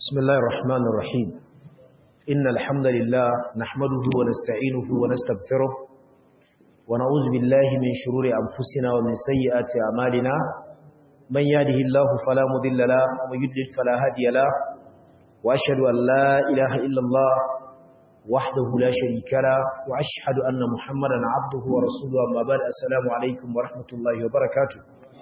بسم الله الرحمن الرحيم إن الحمد لله نحمده ونستعينه ونستغفره ونعوذ بالله من شرور أنفسنا ومن سيئات أعمالنا من يهده الله فلا مضل له ومن يضلل فلا هادي له وأشهد أن لا إله إلا الله وحده لا شريك له وأشهد أن محمدا عبده ورسوله أما بعد السلام عليكم ورحمة الله وبركاته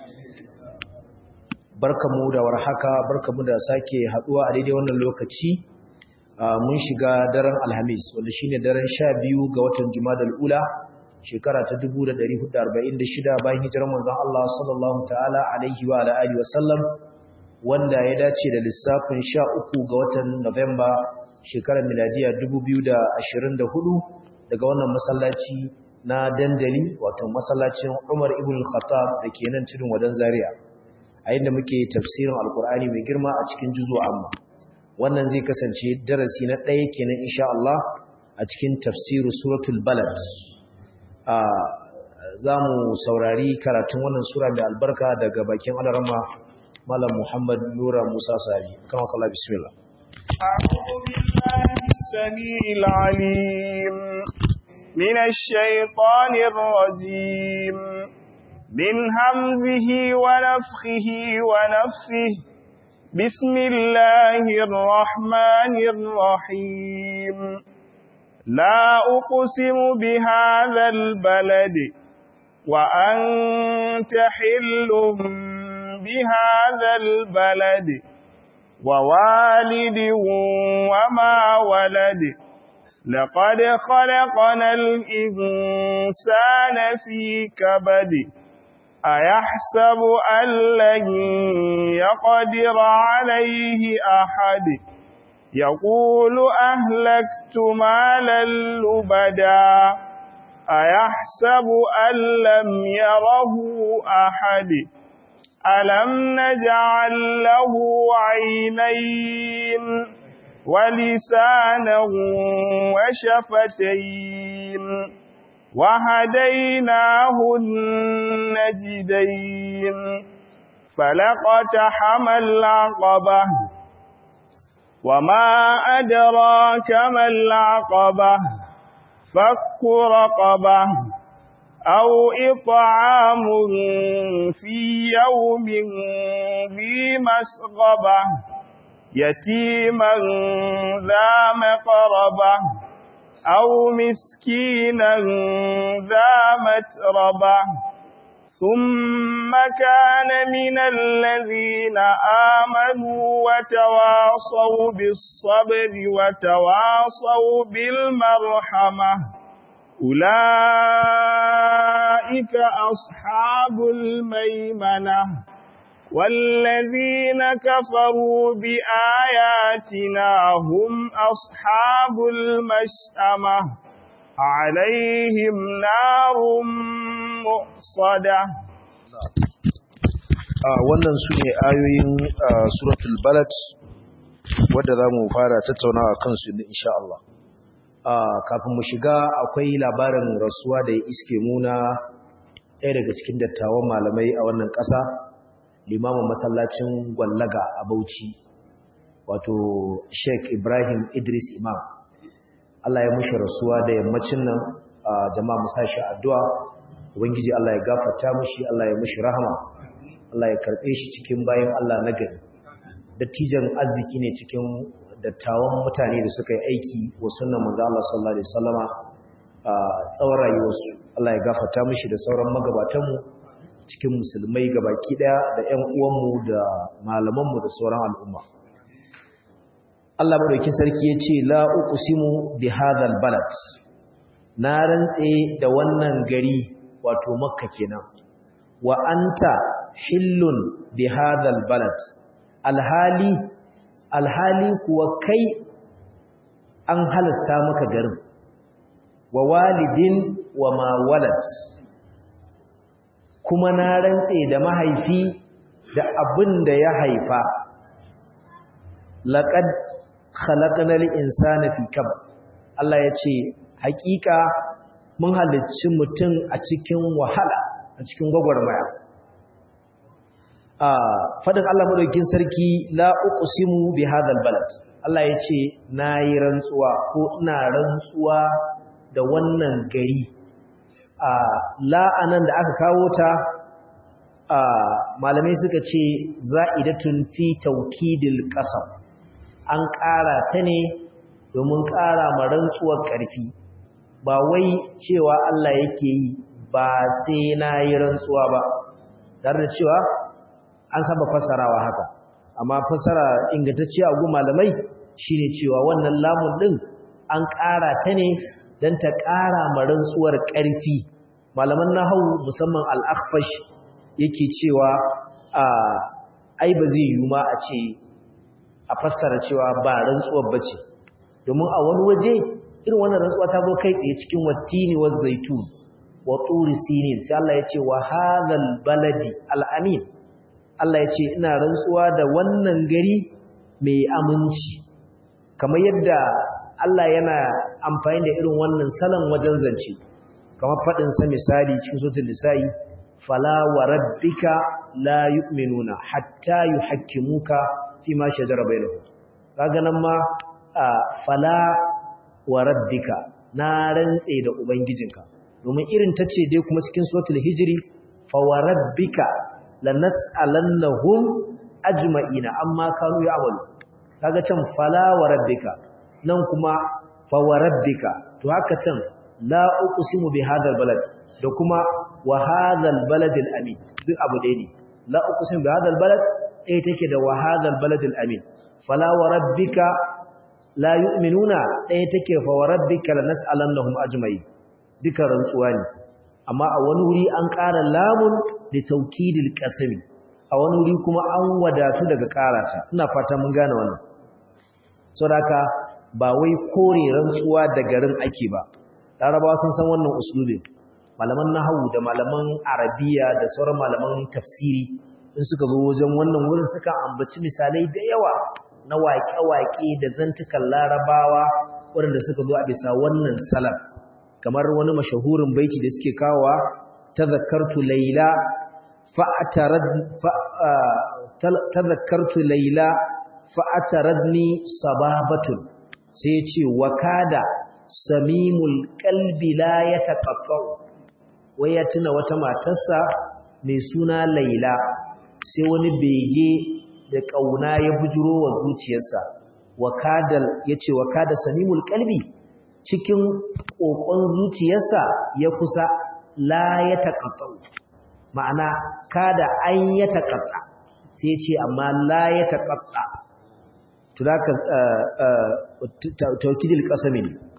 barkamu da warhaka barkamu da sake haduwa a daidai wannan lokaci mun shiga daren alhamis wanda shine daren 12 ga watan jumadal ula shekara ta 1446 bayan hijirar manzon Allah sallallahu ta'ala alaihi wa alihi wa sallam wanda ya dace da lissafin 13 ga watan November shekarar miladiya 2024 daga wannan masallaci na dandali wato masallacin Umar ibn Khattab dake nan tudun wadan Zaria a inda muke tafsirin alkur'ani mai girma a cikin juzo amma wannan zai kasance darasi na ɗaya kenan insha Allah a cikin tafsiru suratul balad a za mu saurari karatun wannan sura mai albarka daga bakin alarama malam muhammad nura musa sari kama kala bismillah من الشيطان الرجيم من همزه ونفخه ونفسه بسم الله الرحمن الرحيم لا أقسم بهذا البلد وأنت حل بهذا البلد ووالد وما ولد لقد خلقنا الإنسان في كبد أيحسب أن لن يقدر عليه أحد يقول أهلكت مالا لبدا أيحسب أن لم يره أحد ألم نجعل له عينين ولسانا وشفتين وهديناه النجدين فلقتحم العقبة وما أدراك ما العقبة فك رقبة أو إطعام في يوم ذي مسغبة يتيما ذا مقربة أو مسكينا ذا متربة ثم كان من الذين آمنوا وتواصوا بالصبر وتواصوا بالمرحمة أولئك أصحاب الميمنة والذين كفروا بآياتنا هم أصحاب المشأمة عليهم نار مؤصدة wannan su ne ayoyin suratul balad wadda za mu fara tattaunawa kansu insha Allah kafin mu shiga akwai labarin rasuwa da ya iske muna ɗaya daga cikin dattawan malamai a wannan ƙasa limamin masallacin gwallaga a Bauchi wato Sheikh Ibrahim Idris Imam Allah ya mushi rasuwa da yammacin nan jama'a mu sashi addu'a ubangiji Allah ya gafarta mushi Allah ya mushi rahama Allah ya karbe shi cikin bayan Allah na gari dattijan arziki ne cikin dattawan mutane da suka yi aiki wa sunnan manzo Allah sallallahu alaihi wasallama tsawon rayuwarsu Allah ya gafarta mushi da sauran magabatanmu cikin musulmai gabaki daya da ƴan uwanmu da malamanmu da sauran al'umma Allah madaukin sarki yace la uqsimu bi hadhal balad na rantse da wannan gari wato makka kenan wa anta hillun bi hadhal balad alhali alhali kuwa kai an halasta maka garin wa walidin wa ma walad kuma na rantse da mahaifi da abin da ya haifa laqad khalaqnal insana fi kabad Allah ya ce hakika mun halicci mutum a cikin wahala a cikin gwagwarmaya a fadin Allah madaukakin sarki la uqsimu bi hadhal balad Allah yace nayi rantsuwa ko ina rantsuwa da wannan gari a la anan da aka kawo ta a malamai suka ce za'idatun fi tawkidil qasam an ƙara ta ne domin ƙara ma rantsuwar ƙarfi ba wai cewa Allah yake yi ba sai na yi rantsuwa ba tare da cewa an saba fassarawa haka amma fassara ingantacciya a gun malamai shine cewa wannan lamun din an ƙara ta ne don ta ƙara ma rantsuwar ƙarfi malaman nahawu musamman al-akhfash yake cewa a ai ba zai yi ma a ce a fassara cewa ba rantsuwar bace domin a wani waje irin wannan rantsuwa ta zo kai tsaye cikin wattini wa zaitun wa turi sinin sai Allah ya ce wa hadhal baladi al-amin Allah ya ce ina rantsuwa da wannan gari mai aminci kamar yadda Allah yana amfani da irin wannan salon wajen zance kamar fadin sa misali cikin suratul nisa'i fala wa rabbika la yu'minuna hatta yuhakkimuka fima shajara bainahum kaga nan ma fala wa rabbika na rantse da ubangijinka domin irin tace dai kuma cikin suratul hijri fa wa rabbika lanas'alannahum ajma'ina amma kanu ya'malu kaga can fala wa rabbika nan kuma fa wa rabbika to haka can la uqsimu bi hadal balad da kuma wa hadal baladil amin duk abu dai ne la uqsimu bi hadal balad ɗaya take da wa hadal baladil amin fala wa rabbika la yu'minuna ɗaya take fa wa rabbika lanas'alannahum ajma'in duka rantsuwa ne amma a wani wuri an ƙara lamun da taukidil qasami a wani wuri kuma an wadatu daga ƙarata ina fata mun gane wannan saboda ba wai kore rantsuwa da garin ake ba larabawa sun san wannan uslubin malaman nahwu da malaman arabiya da sauran malaman tafsiri in suka zo wajen wannan wurin suka ambaci misalai da yawa na waƙe-waƙe da zantukan larabawa waɗanda suka zo a bisa wannan salam kamar wani mashahurin baiti da suke kawowa tazakkartu laila fa'atarad tazakkartu laila fa'ataradni sababatun sai ce wakada samimul qalbi la yataqaffau wai ya tuna wata matarsa mai suna laila sai wani bege da ƙauna ya bujuro wa zuciyarsa wakadal yace wakada samimul qalbi cikin kokon zuciyarsa ya kusa la ya taqatta ma'ana kada an ya taqatta sai yace amma la ya taqatta to zaka tawkidil qasami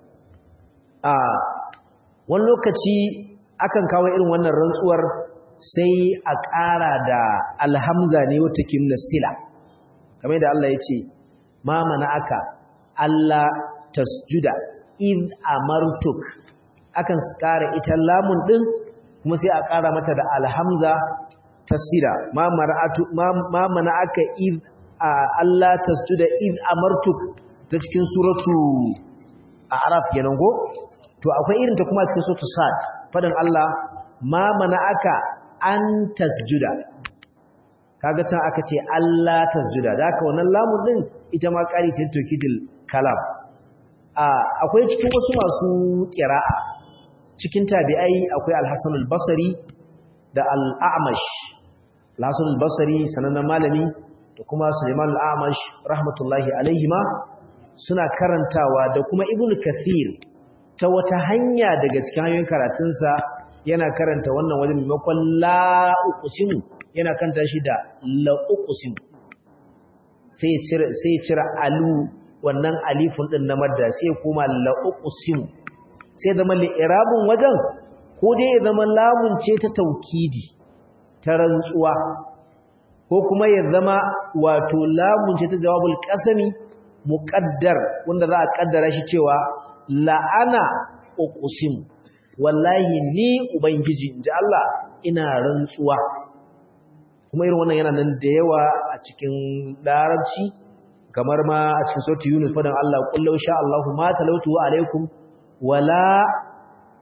a wani lokaci akan kawo irin wannan rantsuwar sai a ƙara da alhamza ne wata kimna sila kamar da Allah ya ce ma mana aka Allah tasjuda in amartuk akan ƙara ita lamun ɗin kuma sai a ƙara mata da alhamza ta sila ma mana aka in Allah tasjuda in amartuk ta cikin suratu a araf kenan go to akwai irin ta kuma cikin suratu sad fadan Allah ma mana aka an tasjuda kaga can aka ce Allah tasjuda da haka wannan lamun din ita ma ƙari ce tokidil kalam a akwai cikin wasu masu qira'a cikin tabi'ai akwai al-Hasan al-Basri da al-A'mash al-Hasan al-Basri sanannen malami da kuma Sulaiman al-A'mash rahmatullahi alaihima suna karantawa da kuma Ibn Kathir ta wata hanya daga cikin hanyoyin karatunsa yana karanta wannan wajen maimakon la uqsimu yana kanta shi da la uqsimu sai ya cire sai ya cire alu wannan alifun din na madda sai ya koma la uqsimu sai zama li'irabun wajen ko dai ya zama lamun ce ta taukidi ta rantsuwa ko kuma ya zama wato lamun ce ta jawabul qasami muqaddar wanda za a kaddara shi cewa la'ana uqsimu wallahi ni ubangiji inji Allah ina rantsuwa kuma irin wannan yana nan da yawa a cikin larabci kamar ma a cikin sautu Yunus fadan Allah kullu sha Allahu ma talautu alaikum wala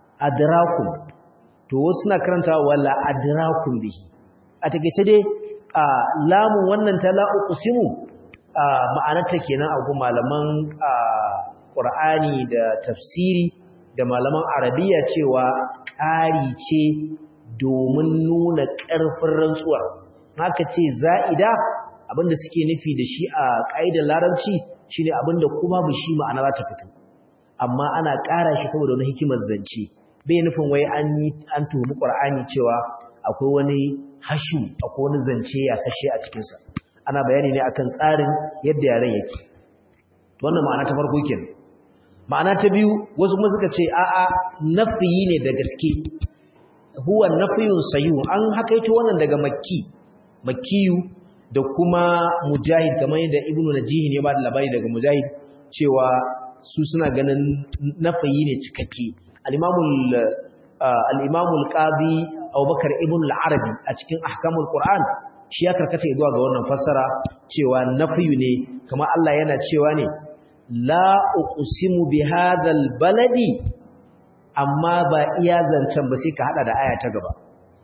adrakum to wasu na karanta wala adrakum bihi a takeice dai a lamun wannan ta la uqsimu ma'anarta kenan a gu malaman Qur'ani da tafsiri da malaman Arabiya cewa ƙari ce domin nuna ƙarfin rantsuwar haka ce za'ida abinda suke nufi da shi a ƙa'idar larabci shine abinda kuma ba shi ma'ana za ta fito amma ana ƙara shi saboda wani hikimar zance bai nufin wai an yi an tuhumi Qur'ani cewa akwai wani hashu akwai wani zance ya sashe a cikin sa ana bayani ne akan tsarin yadda yaren yake wannan ma'ana ta farko kenan ma'ana ta biyu wasu kuma suka ce a'a nafiyi ne da gaske huwa nafiyun sayu an hakaito wannan daga makki makkiyu da kuma mujahid kamar yadda ibnu najihi ne ba da labari daga mujahid cewa su suna ganin nafayi ne cikakke al-imamul al-imamul qadi abubakar ibn al-arabi a cikin ahkamul qur'an shi ya karkata zuwa ga wannan fassara cewa nafiyu ne kamar Allah yana cewa ne la uqsimu bi hadhal baladi amma ba iya zancen ba sai ka hada da aya ta gaba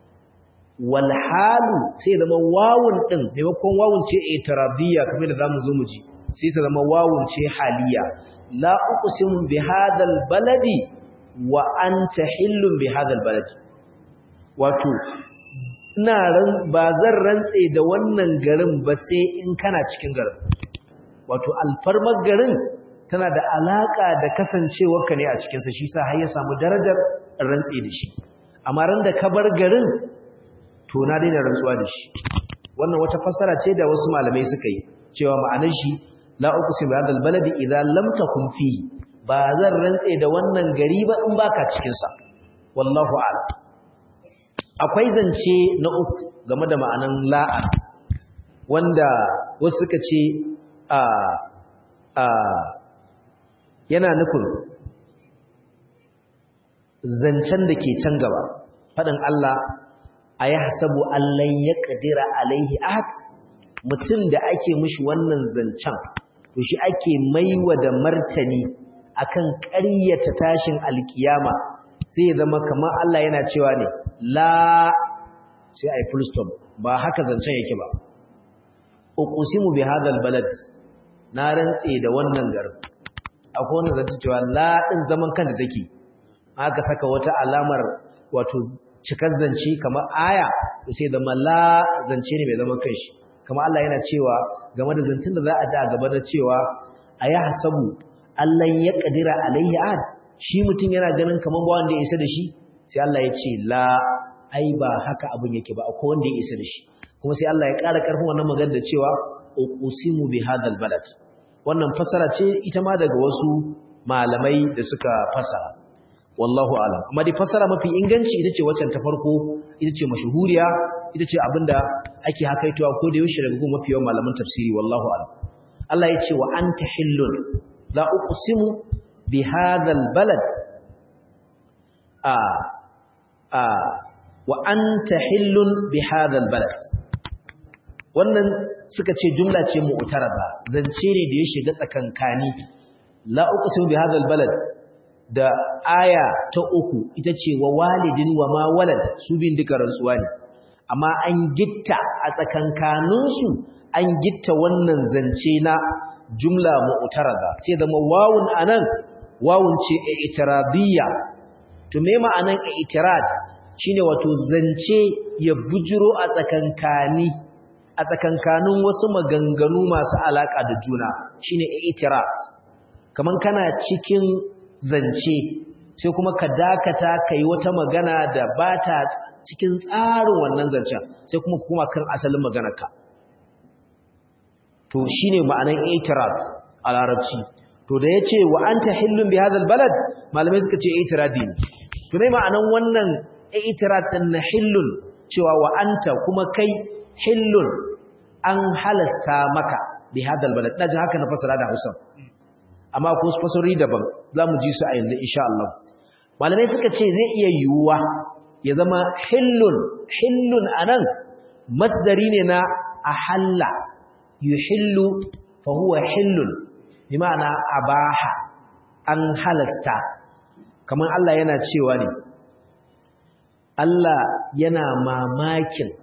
wal halu sai zama wawun din maimakon wawun ce itiradiyya kamar da zamu zo mu ji sai ta zama wawun ce haliya la uqsimu bi hadhal baladi wa anta hillun bi hadhal baladi wato ina ran ba zan rantse da wannan garin ba sai in kana cikin garin wato alfarmar garin tana da alaka da kasancewarka ne a cikin sa shi sa har ya samu darajar rantse da shi amma ran da ka bar garin to na daina rantsuwa da shi wannan wata fassara ce da wasu malamai suka yi cewa ma'anar shi la uqsimu bi hadal baladi idza lam takun fi ba zan rantse da wannan gari ba in baka cikin sa wallahu a'lam akwai zance na uku game da ma'anan la'a wanda wasu suka ce a a yana nufin zancen da ke can gaba faɗin Allah a ya hasabu allon ya ƙadira alaihi ahad mutum da ake mushi wannan zancen to shi ake maiwa da martani akan ƙaryata tashin alkiyama sai ya zama kamar Allah yana cewa ne la sai ai full stop ba haka zancen yake ba uqsimu bi hadal balad na rantse da wannan garin akwai wannan zance cewa la din zaman kanta take aka saka wata alamar wato cikar zance kamar aya sai zama la zance ne mai zaman kanshi kamar Allah yana cewa game da zancen da za a da gaba da cewa aya hasabu Allah ya kadira alayhi ad shi mutum yana ganin kamar ba wanda ya isa da shi sai Allah ya ce la ai ba haka abin yake ba akwai wanda ya isa da shi kuma sai Allah ya ƙara ƙarfin wannan magana da cewa uqsimu bi hadal balad wannan fasara ce ita ma daga wasu malamai da suka fasara wallahu alam amma dai fasara mafi inganci ita ce waccan ta farko ita ce mashhuriya ita ce abinda ake hakaitowa ko da yaushe daga gun mafi yawan malaman tafsiri wallahu alam Allah ya ce wa anta hillun la uqsimu bi hadal balad a a wa anta hillun bi hadal balad wannan suka ce jumla ce mu'tarada zance ne da ya shiga tsakankani la uqsimu bi hadal balad da aya ta uku ita ce wa walidin wa ma walad su bin duka rantsuwa ne amma an gitta a tsakankaninsu an gitta wannan zance na jumla mu'tarada sai da wawun anan wawun ce i'tirabiyya to me ma'anan i'tirad shine wato zance ya bujiro a tsakankani a tsakankanin wasu maganganu masu alaka da juna shine i'tirad kaman kana cikin zance sai kuma ka dakata kai wata magana da bata cikin tsarin wannan zancen sai kuma kuma kan asalin maganarka to shine ma'anan i'tirad a larabci to da yace wa anta hillun bi hadha balad malamai suka ce i'tiradi ne to me ma'anan wannan i'tirad din na hillun cewa wa anta kuma kai hillun an halasta maka bi hadha balad daji haka na fasara da Hausa amma ko fasari daban zamu ji su a yanzu insha Allah malamai suka ce zai iya yiwuwa ya zama hillun hillun anan masdari ne na ahalla yuhillu fa huwa hillun bi ma'ana abaha an halasta kamar Allah yana cewa ne Allah yana mamakin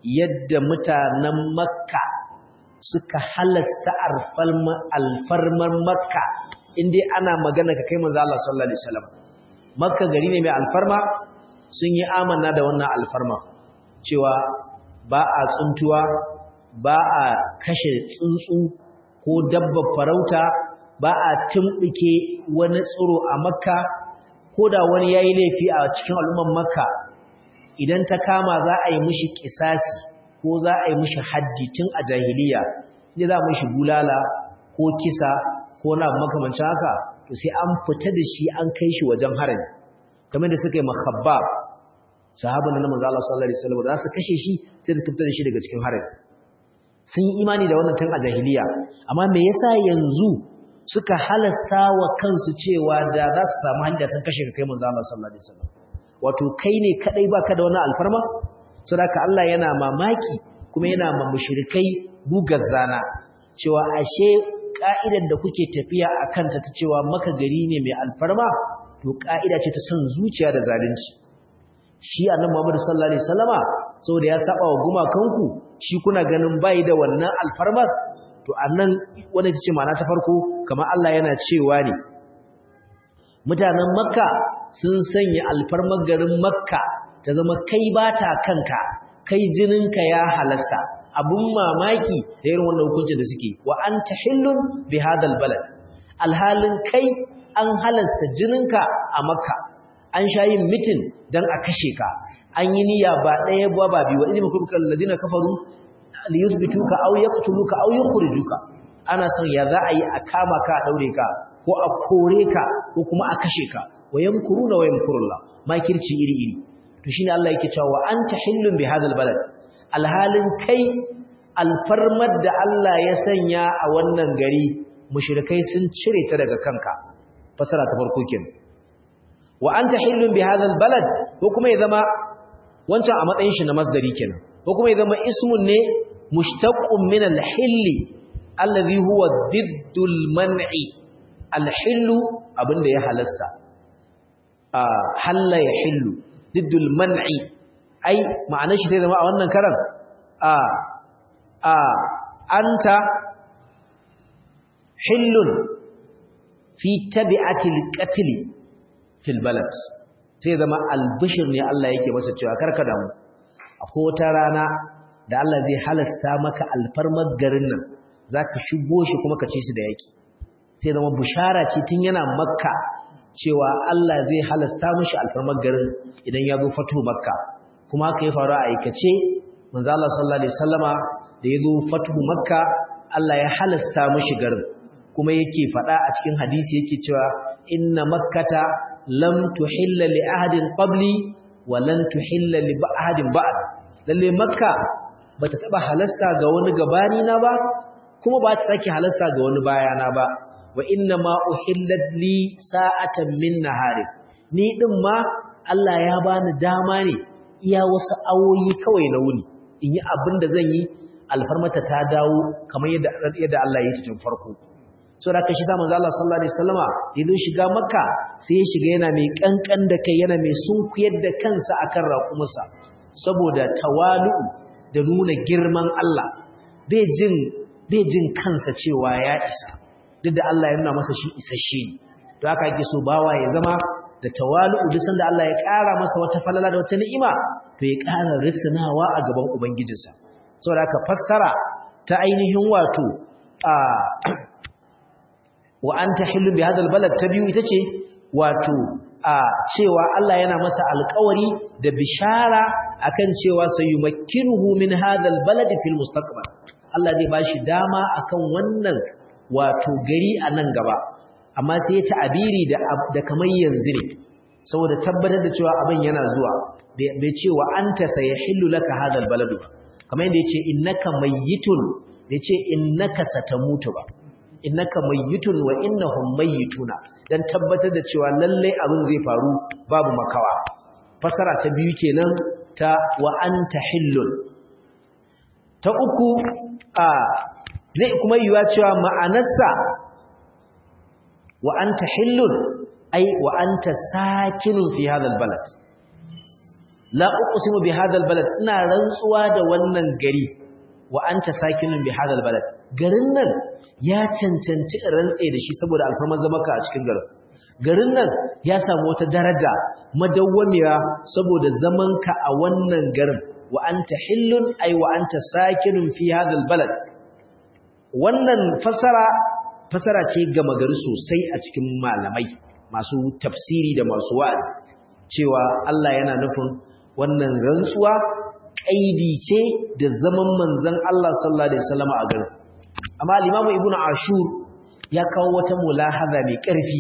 yadda mutanen makka suka halasta alfarmar makka inda ana magana ka kai manzo Allah sallallahu alaihi wasallam makka gari ne mai alfarma sun yi amanna da wannan alfarma cewa ba a tsuntuwa ba a kashe tsuntsu ko dabba farauta ba a tumɓuke wani tsiro a makka ko da wani ya yi laifi a cikin al'umman makka idan ta kama za a yi mishi ƙisasi ko za a yi mishi haddi tun a jahiliya ne za a mishi bulala ko kisa ko na makamancin haka to sai an fita da shi an kai shi wajen harami kamar da suka yi mahabba sahabin na manzo Allah sallallahu alaihi wasallam da su kashe shi sai da fitar da shi daga cikin harami sun yi imani da wannan tun a jahiliya amma me yasa yanzu suka halasta wa kansu cewa da za su samu hanya sun kashe ka kai manzo Allah sallallahu alaihi wasallam wato kai ne kadai baka da wani alfarma saboda Allah yana mamaki kuma yana ma mushrikai gugar zana cewa ashe ka'idar da kuke tafiya akan ta cewa maka gari ne mai alfarma to ka'ida ce ta son zuciya da zalunci shi annabi Muhammad sallallahu alaihi wasallama saboda ya saba wa gumakanku shi kuna ganin bai da wannan alfarmar to annan wanda tace ma'ana ta farko kamar Allah yana cewa ne mutanen makka sun sanya alfarmar garin makka ta zama kai bata kanka kai jininka ya halasta abun mamaki da irin wannan hukuncin da suke wa anta hillun bi hadal balad alhalin kai an halasta jininka a makka an sha yin mitin dan a kashe ka an yi niyya ba ɗaya ba ba biyu wa idin kurkal ladina kafaru li yuthbituka aw yaqtuluka aw yukhrijuka ana son ya za a yi a kama ka a daure ka ko a kore ka ko kuma a kashe ka wa yamkuruna wa yamkurullah makirci iri iri to shine Allah yake cewa wa anta hillun bi hadal balad alhalin kai alfarmar da Allah ya sanya a wannan gari mushrikai sun cire ta daga kanka fasara ta farko kenan wa anta hillun bi hadal balad ko kuma ya zama wancan a matsayin shi na masdari kenan ko kuma ya zama ismun ne mushtaqqun min al-hilli alladhi huwa diddul man'i al-hillu abinda ya halasta a halla ya hillu diddul man'i ai ma'anar shi zai zama a wannan karan a a anta hillun fi tabi'atil qatl fil balad sai zama albishir ne Allah yake masa cewa karka damu akwai wata rana da Allah zai halasta maka alfarmar garin nan zaka shigo shi kuma ka ci su da yaki sai zama bushara ce tun yana makka cewa Allah zai halasta mishi alfarmar garin idan ya zo fatu makka kuma haka ya faru a aikace manzo Allah sallallahu alaihi wasallama da ya zo fatu makka Allah ya halasta mishi garin kuma yake faɗa a cikin hadisi yake cewa inna makkata lam tuhilla li ahadin qabli wa lan tuhilla li ahadin ba'd lalle makka bata taba halasta ga wani gabani na ba kuma ba ta sake halasta ga wani bayana ba wa inna ma uhillat li sa'atan min nahari ni din ma Allah ya bani dama ne iya wasu awoyi kawai na wuni in yi abin da zan yi alfarmata ta dawo kamar yadda yadda Allah ya yi tun farko so da kashi samun Allah sallallahu alaihi wasallama idan shiga makka sai ya shiga yana mai kankan da kai yana mai sunkuyar da kansa akan raƙumarsa saboda tawalu da nuna girman Allah bai jin bai jin kansa cewa ya isa duk da Allah ya nuna masa shi isasshe to haka yake so bawa ya zama da tawalu duk sanda Allah ya ƙara masa wata falala da wata ni'ima to ya ƙara risnawa a gaban ubangijinsa saboda haka fassara ta ainihin wato a wa anta hillu bi hadal balad ta biyu ita ce wato a cewa Allah yana masa alƙawari da bishara akan cewa sayumakkinuhu min hadal balad fil mustaqbal Allah zai bashi dama akan wannan wato gari a nan gaba amma sai ya ta'abiri da da kamar yanzu ne saboda tabbatar da cewa abin yana zuwa bai ce wa anta sayahillu laka hadal balad kamar yadda yace innaka mayyitun bai ce innaka satamutu ba innaka mayyitun wa innahum mayyituna dan tabbatar da cewa lalle abin zai faru babu makawa fasara ta biyu kenan ta wa anta hillun ta uku a zai kuma yiwa cewa ma'anarsa wa anta hillun ai wa anta sakinun fi hadha albalad la uqsimu bi hadha albalad ina rantsuwa da wannan gari wa anta sakinun bi hadha albalad garin nan ya cancanci rantse da shi saboda alfarman zamaka a cikin garin garin nan ya samu wata daraja madawwamiya saboda zamanka a wannan garin wa anta hillun ay wa anta sakinun fi hadha albalad wannan fasara fasara ce gama gari sosai a cikin malamai masu tafsiri da masu wa'azi cewa Allah yana nufin wannan rantsuwa kaidi ce da zaman manzon Allah sallallahu alaihi wasallam a garin amma al-Imam Ibn Ashur ya kawo wata mulahaza mai ƙarfi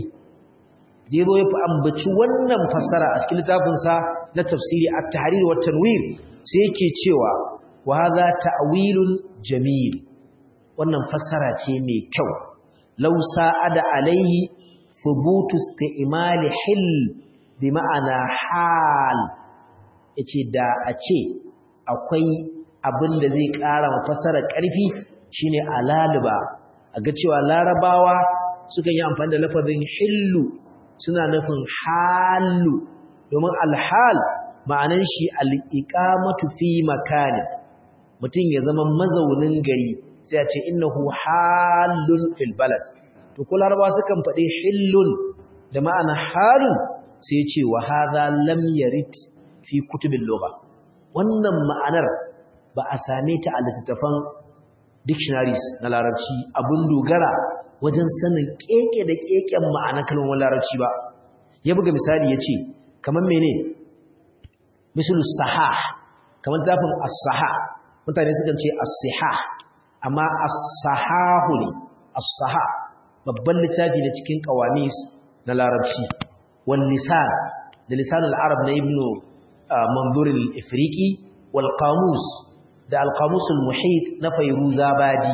da yazo ya fi ambaci wannan fasara a cikin littafin sa na tafsiri at-tahrir wa tanwir sai yake cewa wa hadha ta'wilun jamil wannan fassara ce mai kyau law sa'ada alaihi thubutu isti'mal hil bi ma'ana hal yace da a ce akwai abin da zai ƙara ma fassara ƙarfi shine alaliba a ga cewa larabawa suka yi amfani da lafazin hillu suna nufin halu domin alhal ma'anan shi al-iqamatu fi makani mutum ya zama mazaunin gari sai a ce innahu halun fil balad to ko larabawa sukan faɗi hillun da ma'ana halun sai ce wa hadha lam yarid fi kutubil lugha wannan ma'anar ba a same ta a littattafan dictionaries na larabci abun dogara wajen sanin keke da keken ma'anar kalmar larabci ba ya buga misali ya ce kamar mene misalu sahah kamar zafin as-saha mutane sukan ce as-sihah amma as-sahahu ne as-saha babban littafi ne cikin qawamis na larabci wal lisan da lisanul arab na ibnu manzur al-ifriqi wal qamus da al-qamus al-muhit na fayruzabadi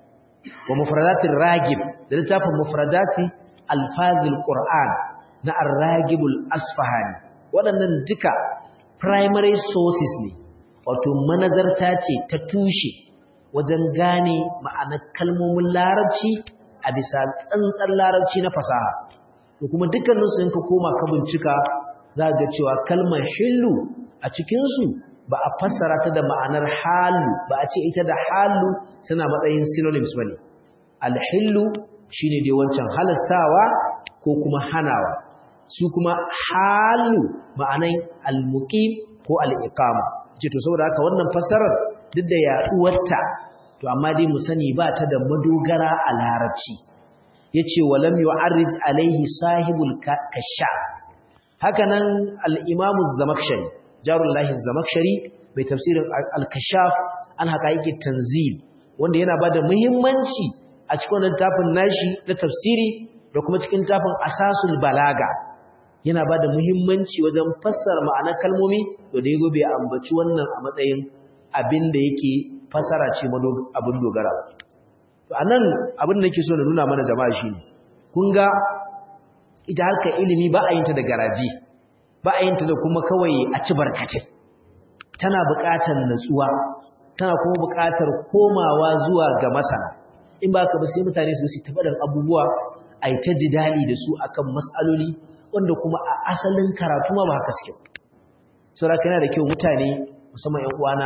wa mufradatir ragib da littafin mufradati alfazil qur'an na ar-ragib al-asfahani waɗannan duka primary sources ne wato manazarta ce ta tushe wajen gane ma'anar kalmomin larabci a bisa tsantsar larabci na fasaha to kuma dukkaninsu in ka koma ka bincika za ga cewa kalmar hillu a cikinsu ba a fassara ta da ma'anar halu ba a ce ita da halu suna matsayin synonyms ba ne alhillu shi ne dai wancan halastawa ko kuma hanawa su kuma halu ma'anan almuqim ko al'iqama ce to saboda haka wannan fassarar duk da yaduwarta to amma dai mu sani ba ta da madogara a larabci yace walam yu'arrij alaihi sahibul kasha hakanan al-imam az-zamakhshari jarullahi az-zamakhshari mai tafsirin al-kashaf an haqaiqi tanzil wanda yana bada muhimmanci a cikin wannan tafin nashi na tafsiri da kuma cikin tafin asasul balaga yana bada muhimmanci wajen fassara ma'anar kalmomi to da yago bai ambaci wannan a matsayin abin da yake fassara ce abin dogara to anan abin da nake so na nuna mana jama'a shine kun ga ita harkar ilimi ba a yin ta da garaji ba a yin ta da kuma kawai a ci barkatai tana buƙatar natsuwa tana kuma buƙatar komawa zuwa ga masana in ba ka ba sai mutane su su taɓa abubuwa a yi ta jidali da su akan matsaloli wanda kuma a asalin karatu ma ba haka suke saboda yana da kyau mutane musamman ƴan uwana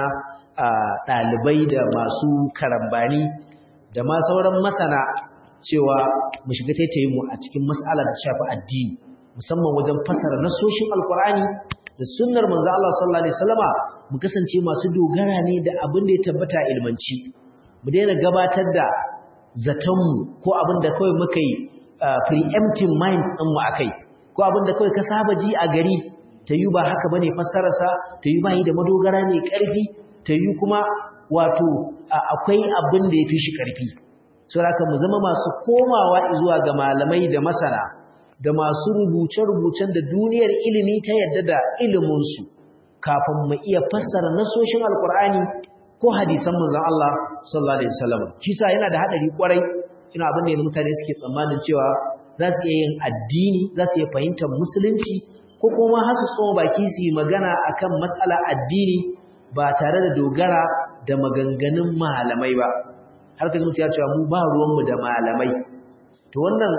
ɗalibai da masu karambani da ma sauran masana cewa mu shiga taitayin mu a cikin mas'ala da shafi addini musamman wajen fasara nasoshin alkur'ani da sunnar manzo Allah sallallahu alaihi wasallama mu kasance masu dogara ne da abin da ya tabbata ilmanci mu daina gabatar da zaton mu ko abin da kawai muka yi preempting minds din mu akai ko abin da kawai ka saba ji a gari ta yi ba haka bane fassararsa ta yi bai da madogara ne karfi ta yi kuma wato akwai abin da ya fi shi karfi saboda mu zama masu komawa zuwa ga malamai da masana da masu rubuce-rubucen da duniyar ilimi ta yadda da iliminsu kafin mu iya fassara nasoshin alkur'ani ko hadisan manzon Allah sallallahu alaihi wasallam shi sa yana da hadari kwarai ina abin da mutane suke tsammanin cewa za su iya yin addini za su iya fahimtar musulunci ko kuma har su tsoma baki su yi magana akan matsala addini ba tare da dogara da maganganun malamai ba har ka zuciya cewa mu ba ruwanmu da malamai to wannan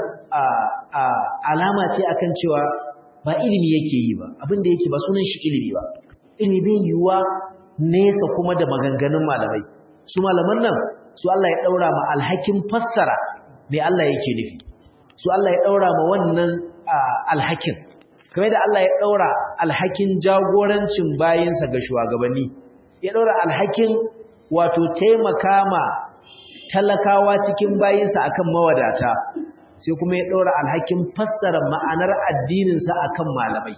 alama ce akan cewa ba ilimi yake yi ba abin da yake ba sunan shi ilimi ba inibin yiwuwa nesa kuma da maganganun malamai su malaman nan su Allah ya daura ma alhakin fassara me Allah yake nufi su Allah ya daura ma wannan alhakin kamar da Allah ya daura alhakin jagorancin bayinsa ga shugabanni ya daura alhakin wato taimaka ma talakawa cikin bayinsa akan mawadata sai kuma ya daura alhakin fassara ma'anar addininsa akan malamai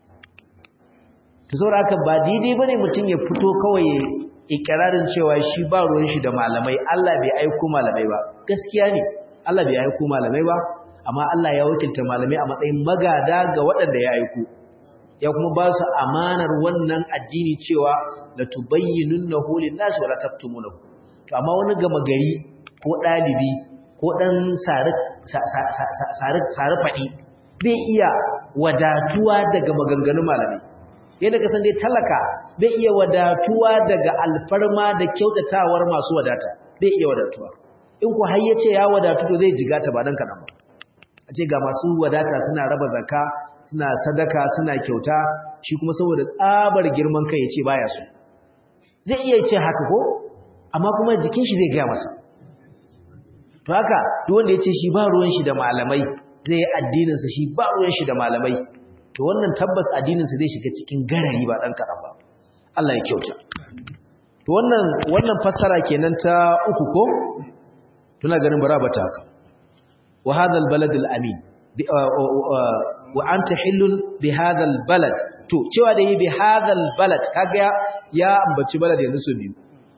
to saboda haka ba daidai bane mutum ya fito kawai ikirarin cewa shi ba ruwan shi da malamai Allah bai aiko malamai ba gaskiya ne Allah bai aiko malamai ba amma Allah ya wakilta malamai a matsayin magada ga waɗanda ya aiko ya kuma ba su amanar wannan addini cewa la tubayyinunnahu lin-nasi wa la taktumunahu to amma wani gama gari ko dalibi ko dan sare sare fadi bai iya wadatuwa daga maganganun malamai yadda ka san dai talaka bai iya wadatuwa daga alfarma da kyautatawar masu wadata bai iya wadatuwa in ku har yace ya wadatu to zai jigata ba dan kadan ba a ce ga masu wadata suna raba zakka suna sadaka suna kyauta shi kuma saboda tsabar girman kai yace baya so zai iya ce haka ko amma kuma jikin shi zai ga masa to haka duk wanda yace shi ba ruwan shi da malamai zai yi addinin sa shi ba ruwan shi da malamai to wannan tabbas addinin sa zai shiga cikin garari ba dan kadan ba Allah ya kyauta to wannan wannan fassara kenan ta uku ko tuna ganin bara bata haka wa hadha albalad alamin wa anta hillun bi hadha albalad to cewa da yi bi hadha albalad kaga ya ambaci balad yanzu su biyu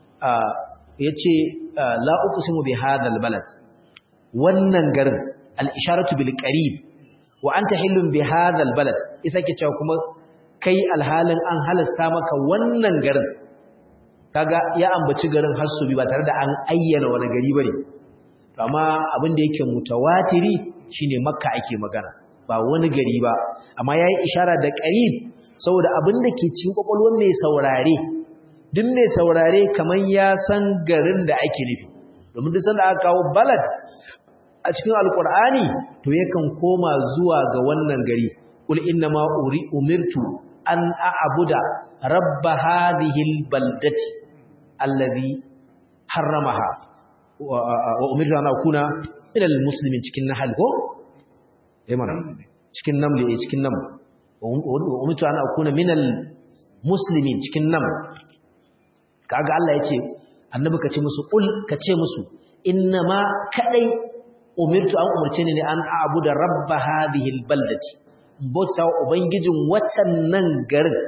yace la uqsimu bi hadha albalad wannan garin al-isharatu bil qarib wa anta hillun bi hadha albalad isa ke cewa kuma kai alhalin an halasta maka wannan garin kaga ya ambaci garin hassubi ba tare da an ayyana wani gari bane to amma abin da yake mutawatiri shine makka ake magana ba wani gari ba amma yayi ishara da qarib saboda abin da ke cikin kokolwar mai saurare duk mai saurare kaman ya san garin da ake nufi domin duk sanda aka kawo balad a cikin alqur'ani to yakan koma zuwa ga wannan gari kul inna ma umirtu an a'buda rabb hadhihi albaldati alladhi harramaha wa umirtu an akuna min almuslimin cikin nahl ko eh mana cikin namli eh cikin nam wa umirtu an akuna min almuslimin cikin nam kaga Allah yace annabi kace musu kul kace musu inna ma kadai umirtu an umarce ni ne an a'buda rabb hadhihi albaldati bauta ubangijin waccan nan garin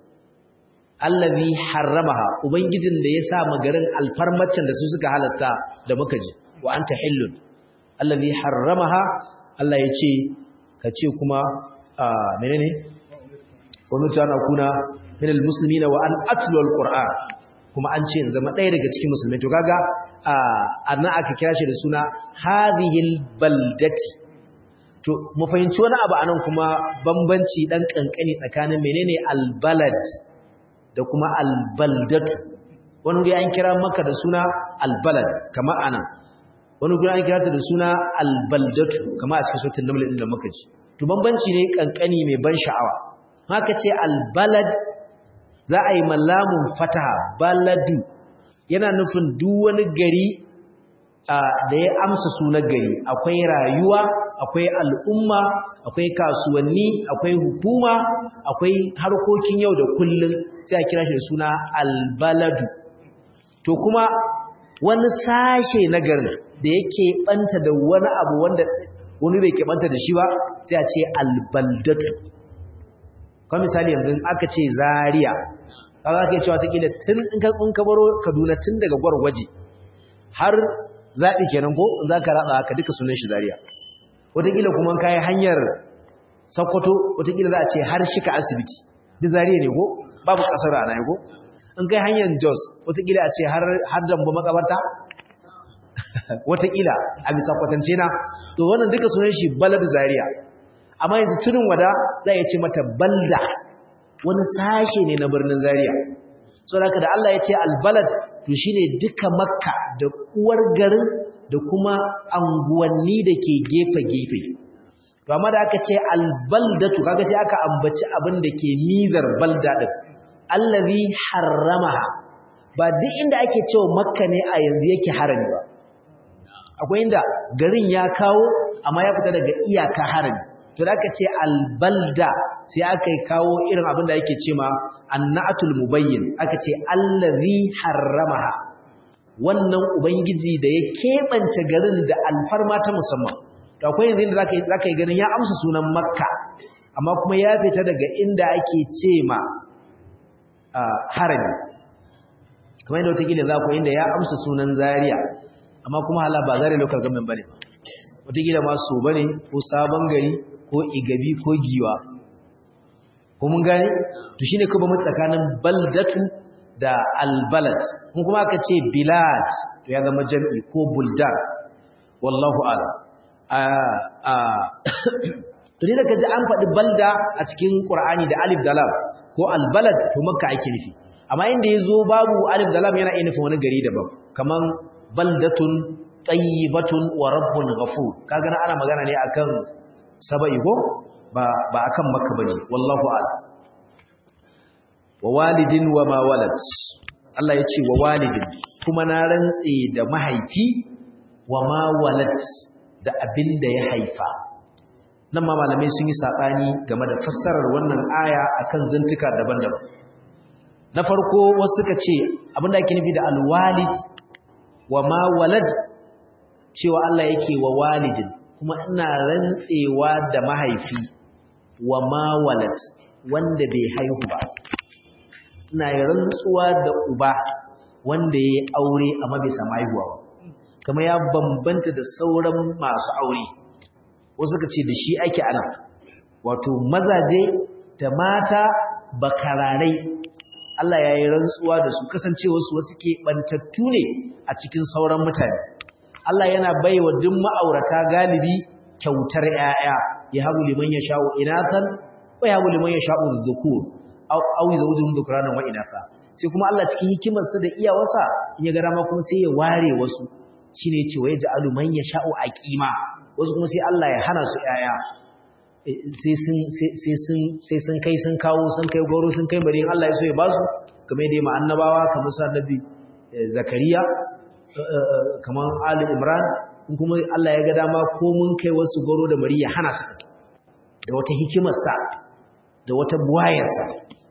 allazi harramaha ubangijin da ya sa magarin alfarmacin da su suka halasta da muka ji wa anta hillun allazi harramaha Allah ya ce ka ce kuma menene wa mutana kuna min almuslimina wa an atlu alquran kuma an ce zama ɗaya daga cikin musulmai to kaga annan aka kira shi da suna hadhil baldati to mu fahimci wani abu anan kuma bambanci dan kankani tsakanin menene albalad da kuma albaldatu wani guri an kira maka da suna albalad kamar anan wani guri an kira ta da suna albaldatu kamar a cikin sautin naml din da muka ji to bambanci ne kankani mai ban sha'awa haka ce albalad za a yi mallamun fataha baladu yana nufin duk wani gari da ya amsa sunan gari akwai rayuwa akwai al'umma akwai kasuwanni akwai hukuma akwai harkokin yau da kullum sai a kira shi da suna albaladu to kuma wani sashe na garin da yake banta da wani abu wanda wani bai ke banta da shi ba sai a ce albaldatu kuma misali yanzu aka ce zaria kaga ake cewa takila tun in ka kun kabaro Kaduna tun daga gwargwaje har zabi kenan ko in zaka raba ka duka sunan shi Zaria wataƙila kuma kai hanyar Sokoto wataƙila za a ce har shika asibiti duk Zaria ne ko babu kasar ana ko in kai hanyar Jos wataƙila a ce har har Dambo makabarta wataƙila a bisa kwatance na to wannan duka sunan shi Balad Zaria amma yanzu tunin wada za ya ce mata balda wani sashe ne na birnin Zaria saboda da Allah ya ce albalad to shine duka Makka da uwar garin da kuma anguwanni da ke gefe-gefe to amma da aka ce albaldatu kaga sai aka ambaci abin da ke nizar balda din allazi harramaha ba duk inda ake cewa makka ne a yanzu yake harami ba akwai inda garin ya kawo amma ya fita daga iyaka harami to da aka ce albalda sai aka yi kawo irin abin da yake ce ma annatul mubayyin aka ce allazi harramaha wannan ubangiji da ya keɓance garin da alfarma ta musamman to akwai yanzu inda zaka yi ganin ya amsa sunan makka amma kuma ya fita daga inda ake ce ma harami kamar yadda wataƙila za ku inda ya amsa sunan zaria amma kuma hala ba zaria local government ba ne wataƙila ma so ba ne ko sabon gari ko igabi ko giwa ko mun gane to shine kuma mu tsakanin baldatu da albalad kun kuma aka ce bilad to ya zama jam'i ko buldan wallahu a'lam a a to ne da kaji an faɗi balda a cikin qur'ani da alif da lam ko albalad to makka ake nufi amma inda yazo babu alif da lam yana iya nufin wani gari daban kaman baldatun tayyibatun wa rabbun ghafur kaga ana magana ne akan saba'i ko ba ba akan makka bane wallahu a'lam wa walidin wa ma walad Allah ya ce wa walidin kuma na rantse da mahaifi wa ma walad da abin da ya haifa nan ma malamai sun yi saɓani game da fassarar wannan aya akan zantuka daban-daban na farko wasu suka ce abin da ake nufi da alwalid wa ma walad cewa Allah yake wa walidin kuma ina rantsewa da mahaifi wa ma walad wanda bai haihu ba ina rantsuwa da uba wanda ya yi aure amma bai samu haihuwa ba kama ya bambanta da sauran masu aure wasu ka ce da shi ake ana wato mazaje da mata bakararai Allah ya yi rantsuwa da su kasancewarsu wasu ke ɓantattu ne a cikin sauran mutane Allah yana baiwa duk ma'aurata galibi kyautar 'ya'ya ya habu liman ya sha'u inatan wa ya habu liman ya sha'u dhukur aw zawjun dhukranan wa inatha sai kuma Allah cikin hikimarsa da iyawarsa in ya ga dama kuma sai ya ware wasu shine ce waye ja'alu man yasha'u aqima wasu kuma sai Allah ya hana su yaya sai sun sai sun sai sun kai sun kawo sun kai goro sun kai bari Allah ya so ya ba su kamar dai ma annabawa kamar sa nabi zakariya kamar ali imran in kuma Allah ya ga dama ko mun kai wasu goro da bari ya hana su da wata hikimarsa da wata buwayarsa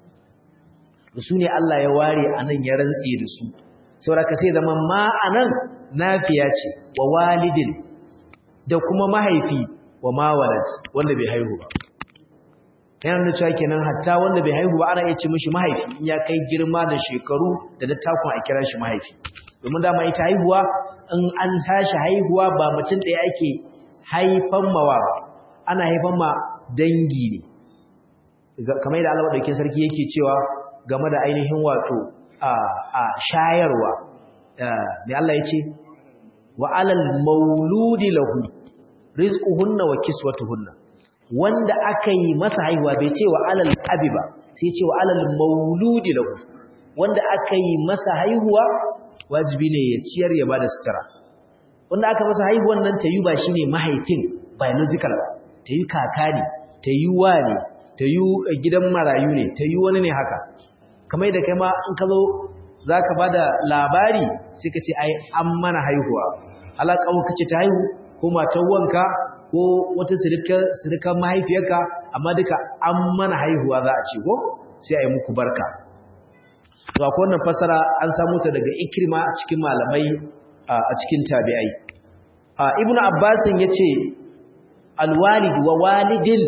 da su ne Allah ya ware a nan ya rantse da su sauraka sai zama ma'anan nafiya ce wa walidin da kuma mahaifi wa mawalad wanda bai haihu ba yana nuna cewa kenan hatta wanda bai haihu ba ana iya ce mishi mahaifi in ya kai girma da shekaru da dattakun a kira shi mahaifi domin dama ita haihuwa in an tashi haihuwa ba mutum ɗaya ake haifan mawa ba ana haifan ma dangi ne kamar yadda Allah madaukakin sarki yake cewa game da ainihin wato a shayarwa mai Allah ya ce wa alal mauludi lahu rizquhunna wa kiswatuhunna wanda aka yi masa haihuwa bai ce wa alal abi ba sai ce wa alal mauludi lahu wanda aka yi masa haihuwa wajibi ne ya ciyar ya bada sutura wanda aka masa haihuwan nan ta yi ba shine mahaifin biological ba ta yi kaka ne ta yi wa ne ta yi gidan marayu ne ta yi wani ne haka kamar da kai ma in ka zo za ka ba da labari sai ka ce ai an mana haihuwa alaƙa ka ce ta haihu ko matan wanka ko wata sirikan mahaifiyarka amma duka an mana haihuwa za a ce ko sai a yi muku barka to akwai wannan fasara an samu ta daga ikrima a cikin malamai a cikin tabi'ai ibnu abbasin yace alwalid wa walidin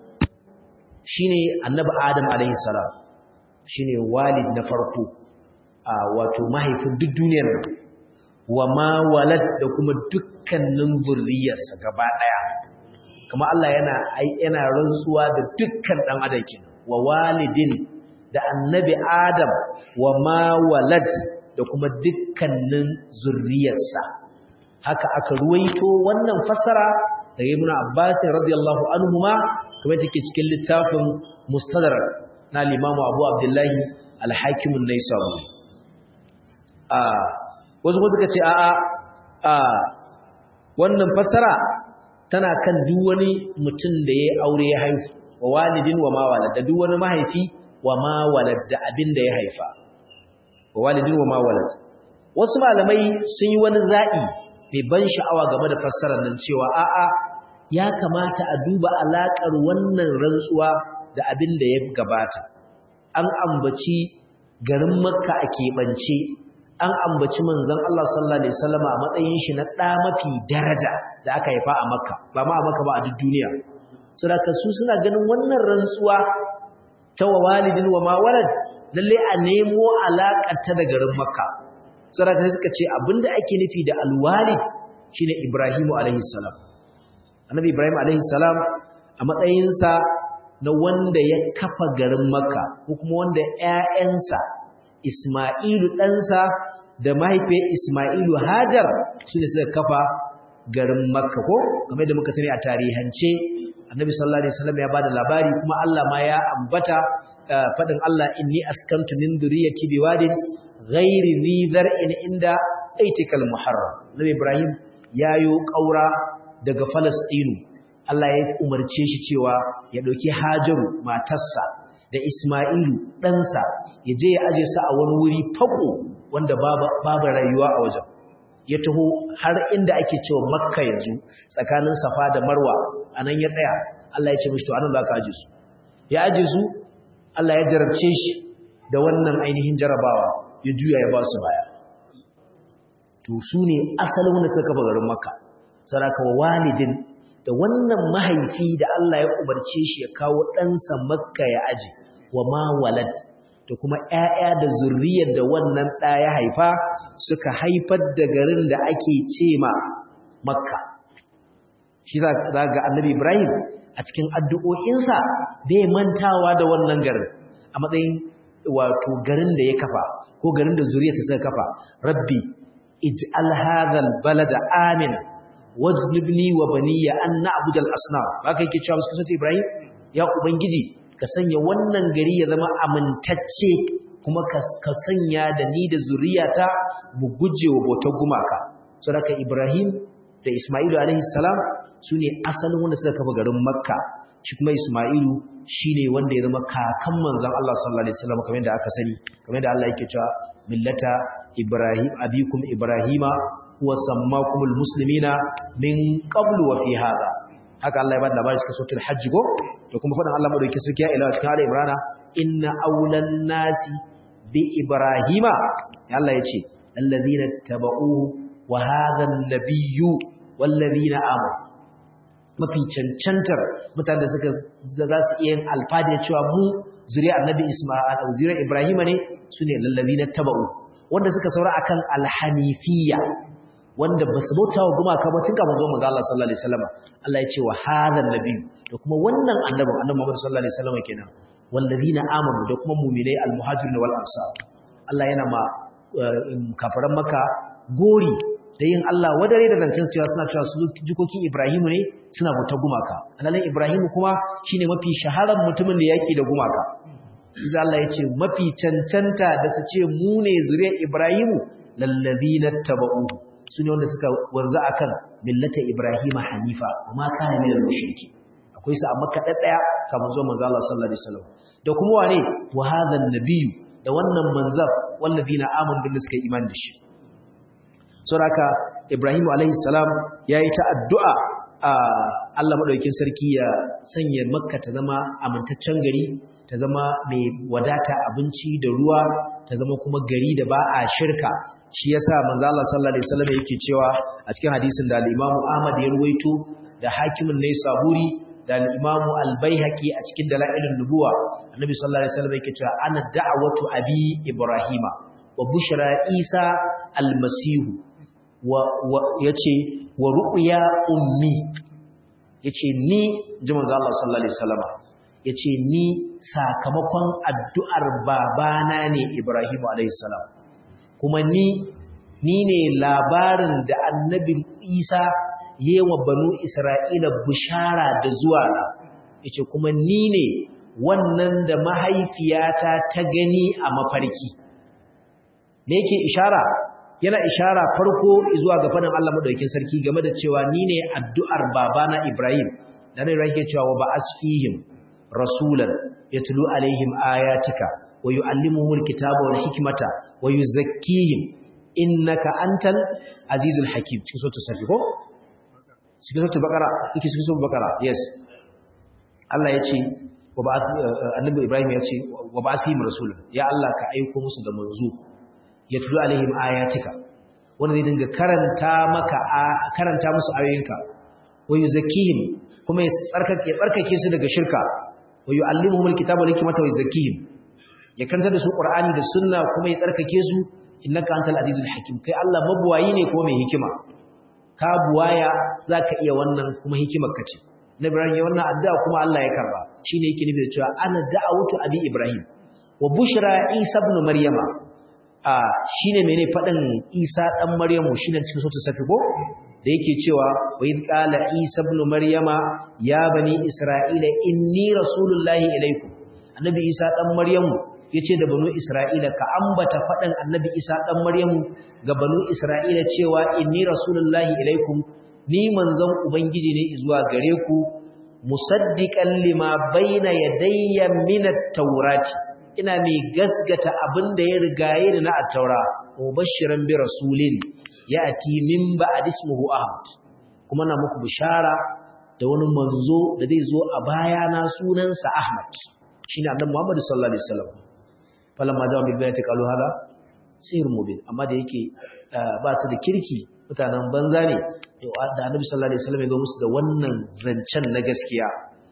shine annabi adam alaihi salam shine walid na farko a wato mahaifin duk duniyar nan wa ma walad da kuma dukkanin zurriyarsa gaba daya kuma Allah yana yana rantsuwa da dukkan dan adam kenan wa walidin da annabi adam wa ma walad da kuma dukkanin zurriyarsa haka aka ruwaito wannan fassara daga ibnu abbas radiyallahu anhuma kuma take cikin littafin mustadrak na limamu abu abdullahi alhakimun na isabu wasu wasu ka ce a a wannan fassara tana kan duk wani mutum da ya aure ya haifu wa walidin wa mawala da duk wani mahaifi wa ma walad da abin da ya haifa wa walidin wa ma walad wasu malamai sun yi wani za'i mai ban sha'awa game da fassarar nan cewa a'a ya kamata a duba alaƙar wannan rantsuwa da abin da ya gabata an ambaci garin makka a keɓance an ambaci manzon Allah sallallahu alaihi wasallam a matsayin shi na ɗa mafi daraja da aka haifa a makka ba ma a makka ba a duk duniya saboda su suna ganin wannan rantsuwa ta wa walidin wa ma walad lalle a nemo alaƙar ta da garin makka saboda suka ce abinda ake nufi da alwalid shine Ibrahimu alaihi salam annabi Ibrahim alaihi salam a matsayinsa na wanda ya kafa garin makka ko kuma wanda ƴaƴansa Isma'ilu ɗansa da mahaifiyar Isma'ilu Hajar su ne suka kafa garin makka ko kamar da muka sani a tarihance annabi sallallahu alaihi wasallam ya bada labari kuma Allah ma ya ambata fadin Allah inni askantu min dhurriyyati biwadin ghairi dhi zar'in inda aitikal muharram nabi ibrahim yayo kaura daga falastinu Allah ya umarce shi cewa ya dauki hajaru matarsa da isma'ilu ɗansa ya je ya aje sa a wani wuri fako wanda babu rayuwa a wajen ya taho har inda ake cewa makka yanzu tsakanin safa da marwa anan ya tsaya Allah ya ce mishi to anan za ka aje su ya aje su Allah ya jarabce shi da wannan ainihin jarabawa ya juya ya ba su baya to su ne asalin wanda suka kafa garin makka saraka wa walidin da wannan mahaifi da Allah ya umarce shi ya kawo ɗansa makka ya aje wa ma walad da kuma ‘ya'ya da zurriyar da wannan ɗa ya haifa suka haifar da garin da ake ce ma makka shi za ga annabi ibrahim a cikin addu'o'insa bai mantawa da wannan garin a matsayin wato garin da ya kafa ko garin da zuriyarsa suka kafa rabbi ij'al hadhal balada amina wajnibni wa baniya an na'budal asnam ba kai ke cewa musu ibrahim ya ubangiji ka sanya wannan gari ya zama amintacce kuma ka sanya da ni da zuriyata mu guje wa bautar gumaka saboda ibrahim da isma'ilu alaihi salam su ne asalin wanda suka kafa garin makka shi kuma isma'ilu shi ne wanda ya zama kakan manzan Allah sallallahu alaihi wasallam kamar yadda aka sani kamar yadda Allah yake cewa millata ibrahim abikum ibrahima huwa sammakumul muslimina min qablu wa fi hada haka Allah ya bada labari cikin suratul hajj go da kuma faɗin Allah madauki sarki ya ila cikin Ali Imran inna awlan nasi bi ibrahima Allah ya ce alladhina tabauhu wa hadha an-nabiyyu wallazina amanu mafi cancantar mutane da suka za su iya yin alfadi cewa mu zuriya annabi Isma'il zuriya Ibrahim ne sune lallazina taba'u wanda suka saura akan alhanifiyya wanda ba su bauta wa gumaka ba tun kafin zuwa manzo Allah sallallahu alaihi wasallam Allah ya ce wa hadha nabi da kuma wannan annabi annabi Muhammad sallallahu alaihi wasallam kenan wallazina amanu da kuma mu'minai almuhajirin wal ansar Allah yana ma kafaran maka gori da yin Allah wadare da zancen cewa suna cewa su jikokin Ibrahimu ne suna bauta gumaka alalin Ibrahimu kuma shine mafi shaharar mutumin da yake da gumaka Iza Allah ya ce mafi cancanta da su ce mu ne zuriyar Ibrahimu lallazina taba'u su ne wanda suka wanzu akan millata Ibrahima hanifa amma kana ne da mushriki akwai su amma kaɗa ɗaya kamar zuwa manzo Allah sallallahu alaihi wasallam da kuma wane wa hadha nabiyyu da wannan manzar wallazina amanu bin suka imani da shi saboda Ibrahim alaihi salam yayi ta addu'a a Allah madaukakin sarki ya sanya Makka ta zama amintaccen gari ta zama mai wadata abinci da ruwa ta zama kuma gari da ba a shirka shi yasa manzo Allah sallallahu alaihi wasallam yake cewa a cikin hadisin da al-Imam Ahmad ya ruwaito da hakimin ne Saburi da al-Imam Al-Baihaqi a cikin dalailun nubuwa annabi sallallahu alaihi wasallam yake cewa ana da'watu abi Ibrahima wa bushra Isa al-Masihu ya ce wa ru'ya ummi ya ce ni ji manzo Allah sallallahu alaihi wasallam ya ce ni sakamakon addu'ar babana ne Ibrahim alaihi salam kuma ni ni ne labarin da annabi Isa yewa banu Isra'ila bishara da zuwa na yace kuma ni ne wannan da mahaifiyata ta gani a mafarki me yake ishara yana ishara farko zuwa ga fadin Allah madaukakin sarki game da cewa ni ne addu'ar babana Ibrahim dan ne yake cewa wa ba'as fihim rasulan yatlu alaihim ayatika wa yuallimuhumul kitaba wal hikmata wa yuzakkihim innaka antal azizul hakim cikin suratul safi ko cikin suratul baqara yake cikin suratul baqara yes Allah ya ce wa ba annabi Ibrahim ya ce wa ba asihim rasul ya Allah ka aiko musu da manzo yatlu alaihim ayatika wanda zai dinga karanta maka karanta musu ayoyinka wa yuzakkihim kuma ya tsarkake tsarkake su daga shirka wa yuallimuhumul kitaba wal hikmata wa yuzakkihim ya karanta da su qur'ani da sunna kuma ya tsarkake su innaka antal azizul hakim kai Allah mabuwayi ne ko mai hikima ka buwaya zaka iya wannan kuma hikimar ka ce na Ibrahim ya wannan addu'a kuma Allah ya karba shine yake nufi da cewa ana da'awatu abi Ibrahim wa bushra Isa ibn Maryama a shine mene fadin Isa dan Maryamu shine cikin sura safi ko da yake cewa wa id qala Isa ibn Maryama ya bani Isra'ila inni rasulullahi ilaikum annabi Isa dan Maryamu yace da banu Isra'ila ka ambata fadan annabi Isa dan Maryamu ga banu Isra'ila cewa inni rasulullahi ilaikum ni manzon ubangiji ne zuwa gare ku musaddiqan lima baina yadayya min at-taurati ina mai gasgata abinda ya rigaye ni na at-taura mubashiran bi rasulin yati min ba'd ismuhu ahmad kuma na muku bishara da wani manzo da zai zo a baya na sunansa ahmad shine annabi muhammad sallallahu alaihi wasallam falamma ja'a bil bayati qalu hada sir mubin amma da yake ba su da kirki mutanen banza ne da annabi sallallahu alaihi wasallam ya zo musu da wannan zancen na gaskiya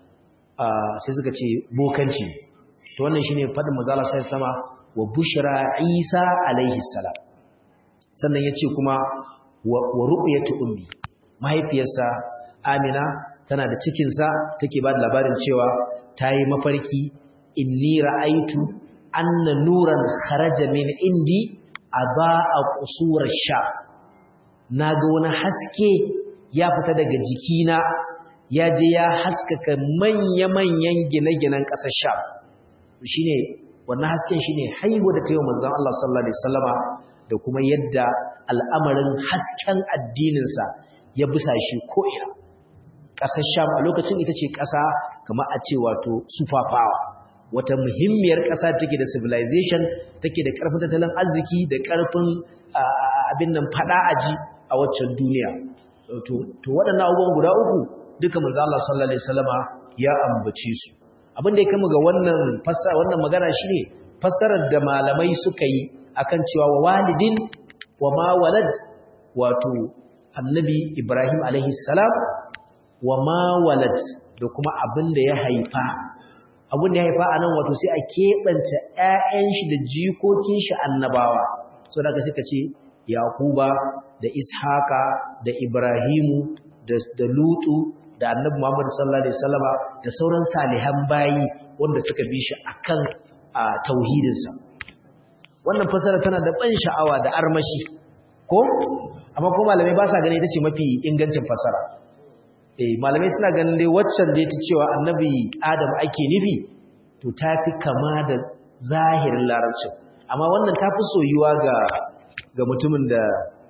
sai suka ce bokanci to wannan shine fadin manzo Allah sallallahu alaihi wasallam wa bushra Isa alaihi salam sannan yace kuma wa ru'yatu ummi mahaifiyarsa Amina tana da cikin sa take ba da labarin cewa tayi mafarki inni ra'aitu anna nuran kharaja min indi aba'a qusur sha na ga wani haske ya fita daga jikina ya je ya haskaka manya-manyan gine-ginen ƙasar sha shi ne wannan hasken shi ne haihu da taiwa manzan Allah sallallahu Alaihi wasallama da kuma yadda al'amarin hasken addininsa ya bisa shi ko'ina ƙasar sha a lokacin ita ce ƙasa kama a ce wato superpower wata muhimmiyar ƙasa take da civilization take da ƙarfin tattalin arziki da ƙarfin abin nan faɗa aji a waccan duniya to waɗannan abubuwan guda uku duka manzo Allah sallallahu alaihi wasallama ya ambace su abin da ya kama ga wannan fassara wannan magana shine fassarar da malamai suka yi akan cewa wa walidin wa ma walad wato annabi Ibrahim alaihi salam wa ma walad da kuma abin da ya haifa abin da ya haifa anan wato sai a keɓance ƴaƴan shi da jikokin shi annabawa so daga suka ce Yakuba da Ishaka da Ibrahimu da Lutu da Annabi Muhammad sallallahu alaihi wasallama da sauran salihan bayi wanda suka bi shi akan tauhidinsa wannan fasara tana da ban sha'awa da armashi ko amma ko malamai ba sa gani ita ce mafi ingancin fasara eh malamai suna ganin dai waccan da ita cewa Annabi Adam ake nufi to tafi kama da zahirin larabcin amma wannan tafi soyuwa ga ga mutumin da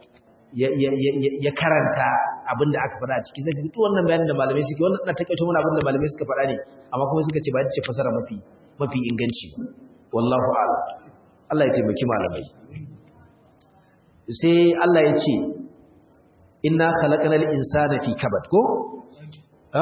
ya karanta abin da aka faɗa a ciki zai duk wannan bayanin da malamai suke wannan na takaito mana abin da malamai suka faɗa ne amma kuma suka ce ba ta ce fasara mafi mafi inganci wallahu a'lam Allah ya taimaki malamai sai Allah ya ce inna khalaqnal insana fi kabad ko ha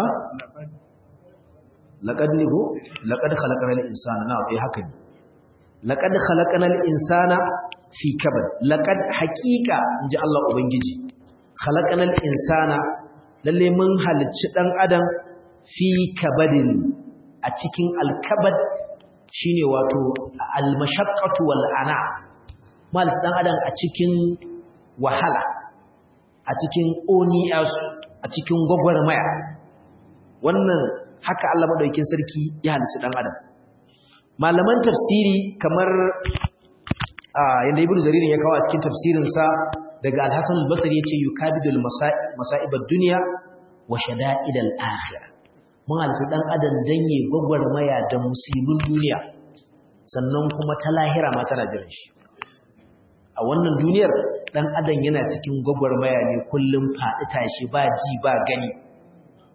laqad nigo laqad khalaqnal insana na eh haka ne laqad khalaqnal insana fi kabad laqad haqiqa inji Allah ubangiji khalaqnal insana lalle mun halicci dan adam fi kabadin a cikin alkabad shine wato almashaqqatu wal ana mal dan adam a cikin wahala a cikin oniyas a cikin gwagwarmaya wannan haka Allah madaukakin sarki ya halicci dan adam malaman tafsiri kamar yadda ibn jaririn ya kawo a cikin tafsirinsa daga al-hasan al-basri yace yukabidul masa'ib ad-dunya wa shada'id al-akhirah mun halitta dan adam dan yi gwagwarmaya da musibin duniya sannan kuma ta lahira ma tana jiran shi a wannan duniyar dan adam yana cikin gwagwarmaya ne kullum faɗi tashi ba ji ba gani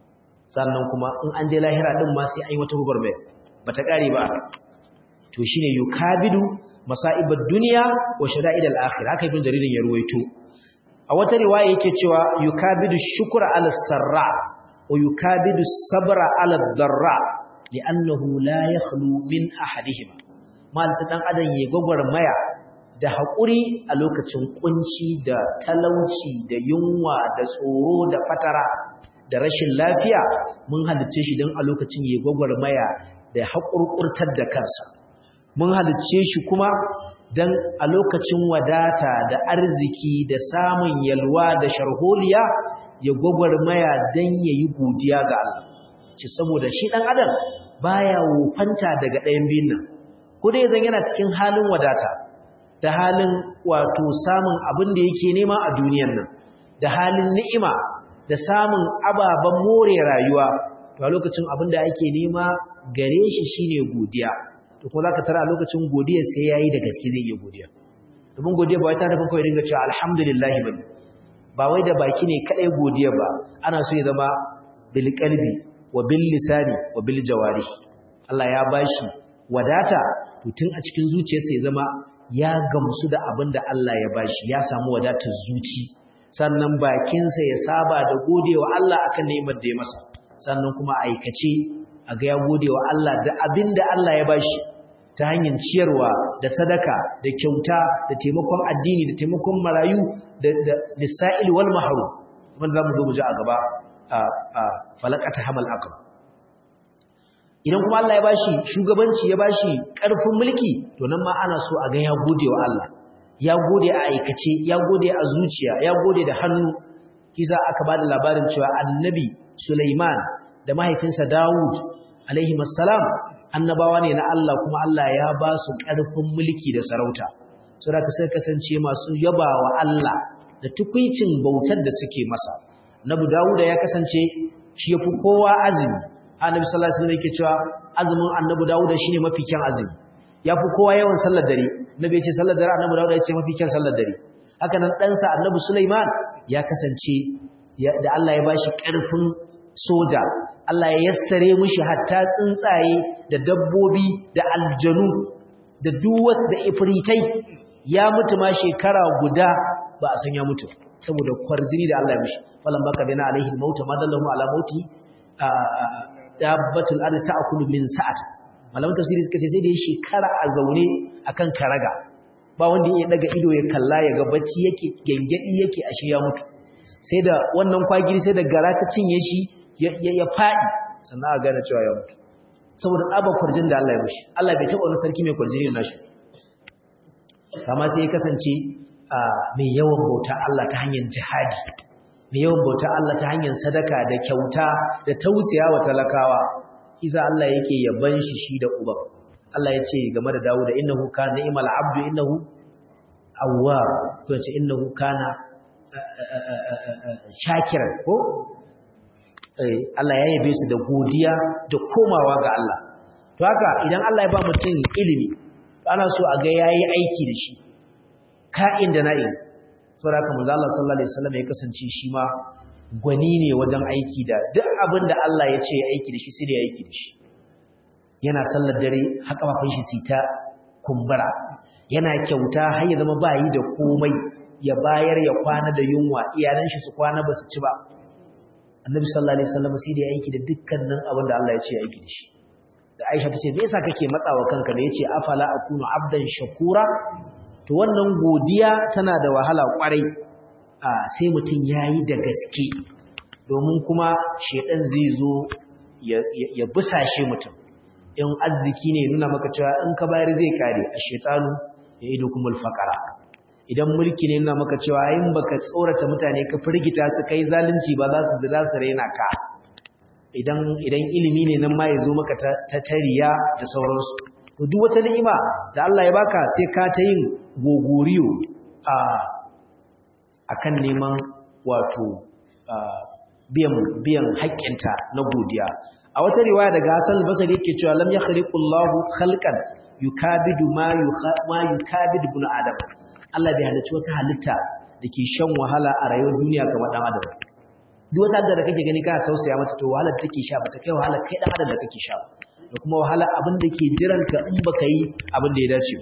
sannan kuma in an je lahira din ma sai an yi wata gurbe bata kare ba to shine yukabidu masa'ibad dunya wa shada'id al-akhirah haka ibn jaririn ya ruwaito a wata riwaya yake cewa yukabidu shukra ala sarra wa yukabidu sabra ala darra li'annahu la yakhlu min ahadihima mal dan adam ya maya da haƙuri a lokacin kunci da talauci da yunwa da tsoro da fatara da rashin lafiya mun halicce shi don a lokacin ya gwagwarmaya da haƙurƙurtar da kansa mun halicce shi kuma don a lokacin wadata da arziki da samun yalwa da sharholiya ya gwagwarmaya don ya yi godiya ga Allah ci saboda shi ɗan adam baya wofanta daga ɗayan biyun nan ko dai zan yana cikin halin wadata da halin wato samun abin da yake nema a duniyan nan da halin ni'ima da samun ababen more rayuwa to a lokacin abin da ake nema gare shi shine godiya to ko zaka tara a lokacin godiya sai yayi da gaske zai yi godiya domin godiya ba wai ta nufin kawai dinga cewa alhamdulillah bane ba wai da baki ne kadai godiya ba ana so ya zama bil qalbi wa bil lisani wa bil jawari Allah ya bashi wadata to tun a cikin zuciyarsa ya zama ya gamsu da abin da Allah ya bashi ya samu wadatar zuci sannan bakinsa ya saba da godewa Allah akan ni'imar da ya masa sannan kuma aikace a ga ya godewa Allah da abin da Allah ya bashi ta hanyar ciyarwa da sadaka da kyauta da taimakon addini da taimakon marayu da lisa'il wal mahrum wanda zamu zo mu ji a gaba a falakata hamal aqab idan kuma Allah ya bashi shugabanci ya bashi ƙarfin mulki to nan ma ana so a ga ya gode wa Allah ya gode a aikace ya gode a zuciya ya gode da hannu kisa aka bada labarin cewa annabi Sulaiman da mahaifinsa Dawud alaihi assalam annabawa ne na Allah kuma Allah ya ba su ƙarfin mulki da sarauta saboda sai kasance masu yabawa Allah da tukuicin bautar da suke masa Nabi Dawud ya kasance shi yafi kowa azumi annabi sallallahu alaihi wasallam yake cewa azumin annabi Dawud shine mafi kyan azumi yafi kowa yawan sallar dare nabi ya ce sallar dare annabi Dawud ya ce mafi kyan sallar dare haka nan dan sa annabi Sulaiman ya kasance da Allah ya bashi karfin soja Allah ya yassare mishi hatta tsuntsaye da dabbobi da aljanu da duwas da ifritai ya mutu ma shekara guda ba a san ya mutu saboda kwarjini da Allah ya mishi falan baka bina alaihi mauta madallahu ala mauti dabbatul ardi ta'kulu min sa'at malaman tafsiri suka ce sai da ya shekara a zaune akan karaga ba wanda ya daga ido ya kalla ya ga bacci yake gengedi yake ashe ya mutu sai da wannan kwagiri sai da gara ta cinye shi ya fadi sannan a gane cewa ya mutu saboda tsabar kwarjin da Allah ya mishi Allah bai taɓa wani sarki mai kwarjini da nashi kama sai ya kasance mai yawan bauta Allah ta hanyar jihadi mai yawan bauta Allah ta hanyar sadaka da kyauta da tausaya wa talakawa isa Allah yake yaban shi shi da uban Allah ya ce game da Dawud da innahu kana ni'mal abdu innahu awwab ko ce innahu kana shakiran ko Allah ya yabe su da godiya da komawa ga Allah to haka idan Allah ya ba mutum ilimi ana so a ga yayi aiki da shi ka'in da na'in saboda haka manzo Allah sallallahu alaihi wasallam ya kasance shi ma gwani ne wajen aiki da duk abin da Allah ya ce ya aiki da shi sai da ya aiki da shi yana sallar dare haka mafin shi sita kumbura yana kyauta har ya zama bayi da komai ya bayar ya kwana da yunwa iyalan shi su kwana ba su ci ba annabi sallallahu alaihi wasallam sai da ya aiki da dukkanin abin da Allah ya ce ya aiki da shi da Aisha ta ce me yasa kake matsawa kanka da yace afala akunu abdan shakura to wannan godiya tana da wahala kwarai sai mutum yayi da gaske domin kuma shedan zai zo ya busashe mutum in arziki ne nuna maka cewa in ka bayar zai kare a shetanu ya ido kuma alfaqara idan mulki ne nuna maka cewa in baka tsorata mutane ka firgita su kai zalunci ba za su za su raina ka idan idan ilimi ne nan ma ya zo maka ta tariya da sauransu to duk wata ni'ima da Allah ya baka sai ka ta yin gogoriyo a akan neman wato biyan biyan haƙƙinta na godiya a wata riwaya daga Hassan al-Basri yake cewa lam yakhliqullahu khalqan yukabidu ma ma yukabidu ibn adam Allah bai halicci wata halitta dake shan wahala a rayuwar duniya kamar dan adam duk wata da kake gani kana tausaya mata to wahalar take sha bata kai wahalar kai dan adam da kake sha da kuma wahala abin da ke jiran ka in baka yi abin da ya dace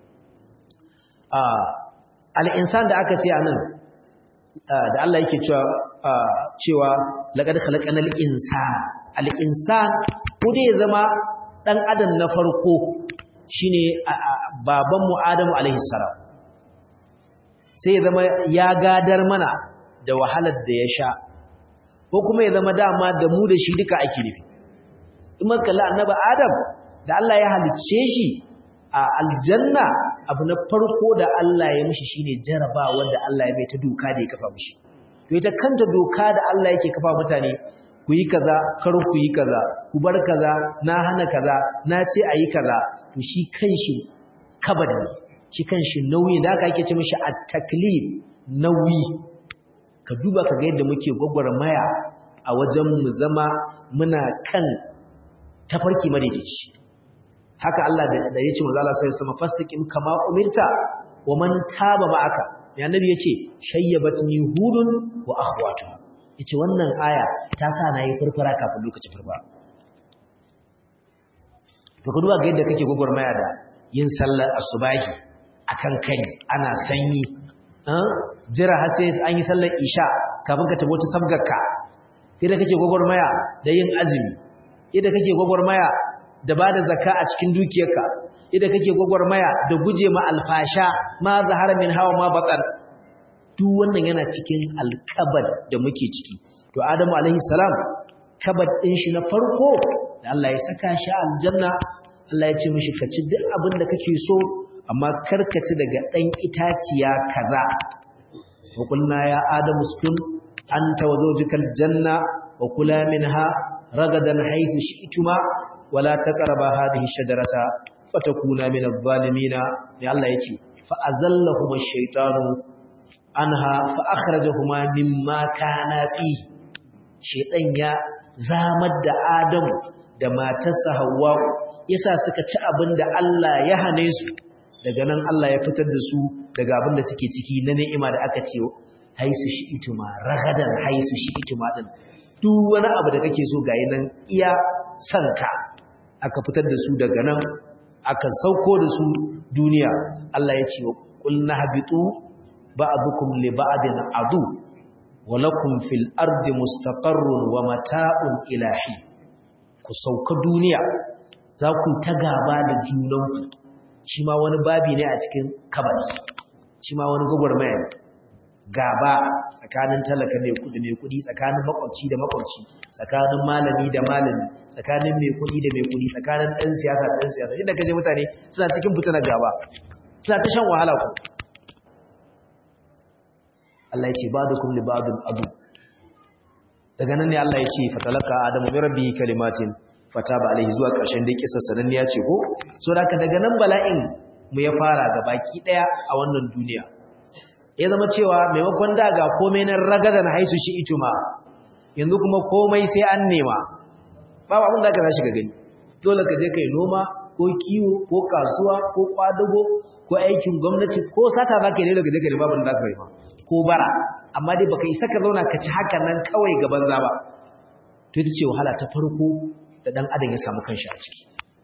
a al-insan da aka ce anan da Allah yake cewa cewa laqad khalaqanal insana al-insan ko dai zama dan adam na farko shine baban mu Adamu alaihi salam sai ya zama ya gadar mana da wahalar da ya sha ko kuma ya zama dama da mu da shi duka ake nufi in muka kalli annabi Adam da Allah ya halicce shi a aljanna abu na farko da Allah ya mishi shine jaraba wanda Allah ya bai ta doka da ya kafa mishi to ita kanta doka da Allah yake kafa mutane ku yi kaza kar ku yi kaza ku bar kaza na hana kaza na ce ayi kaza to shi kanshi kabad ne shi kanshi nauyi da aka yake ce mishi at-taklif nauyi ka duba ka ga yadda muke gwagwarmaya a wajen mu zama muna kan tafarki madaidaici haka Allah da ya ce manzo Allah sai sama fastaqim kama umirta wa man taba ma'aka ya annabi yace shayyabatni hudun wa akhwatuha yace wannan aya ta sa nayi furfura kafin lokacin furfura to ka duba ga yadda kake gwagwarmaya da yin sallar asubahi akan kai ana sanyi jira har sai an yi sallar isha kafin ka tabo ta sabgarka yadda kake gwagwarmaya da yin azumi yadda kake gwagwarmaya da ba da zaka a cikin dukiyarka yadda kake gwagwarmaya da guje ma alfasha ma zahara min hawa ma batsar duk wannan yana cikin alkabad da muke ciki to adamu alaihi salam kabad din shi na farko da Allah ya saka shi aljanna Allah ya ce mishi ka ci duk abin da kake so amma kar ka ci daga dan itaciya kaza wa qulna ya adamu uskun anta wa zawjukal janna wa kula minha ragadan haythu shi'tuma wala taqrabu hadhihi shajarata fatakuna min adh-dhalimin ya Allah yace fa azallahuma ash-shaytanu anha fa akhrajahuma mimma kana fi shaytan ya zamar da Adamu da matarsa Hawwa yasa suka ci abinda Allah ya hane su daga nan Allah ya fitar da su daga abinda suke ciki na ni'ima da aka ce haisu shi'ituma ragadan haisu shi'ituma din duk wani abu da kake so gayi nan iya sanka aka fitar da su daga nan aka sauko da su duniya Allah ya ce qulna habitu ba'dukum li ba'din adu wa lakum fil ardi mustaqarrun wa mata'un ilahi ku sauka duniya za ku ta gaba da junanku shi ma wani babi ne a cikin kabari shi ma wani gwagwarmaya ne gaba tsakanin talaka mai kudi mai kudi tsakanin makwabci da makwabci tsakanin malami da malami tsakanin mai kudi da mai kudi tsakanin ɗan siyasa da ɗan siyasa inda kaje mutane suna cikin fitinar gaba suna ta shan wahala ku Allah ya ce ba da kum li ba'dun adu daga nan ne Allah ya ce fatalaka adamu bi rabbihi kalimatin fataba alaihi zuwa ƙarshen dai kisa sanan ya ce ko so da daga nan bala'in mu ya fara ga baki daya a wannan duniya ya zama cewa maimakon da ga komai na ragadan haisu shi ituma yanzu kuma komai sai an nema babu abin da ka tashi ga gani dole ka je kai noma ko kiwo ko kasuwa ko kwadago ko aikin gwamnati ko sata za ka yi daga je ka babu da ka yi ko bara amma dai baka isa ka zauna ka ci haka nan kawai ga banza ba to ita ce wahala ta farko da dan adam ya samu kanshi a ciki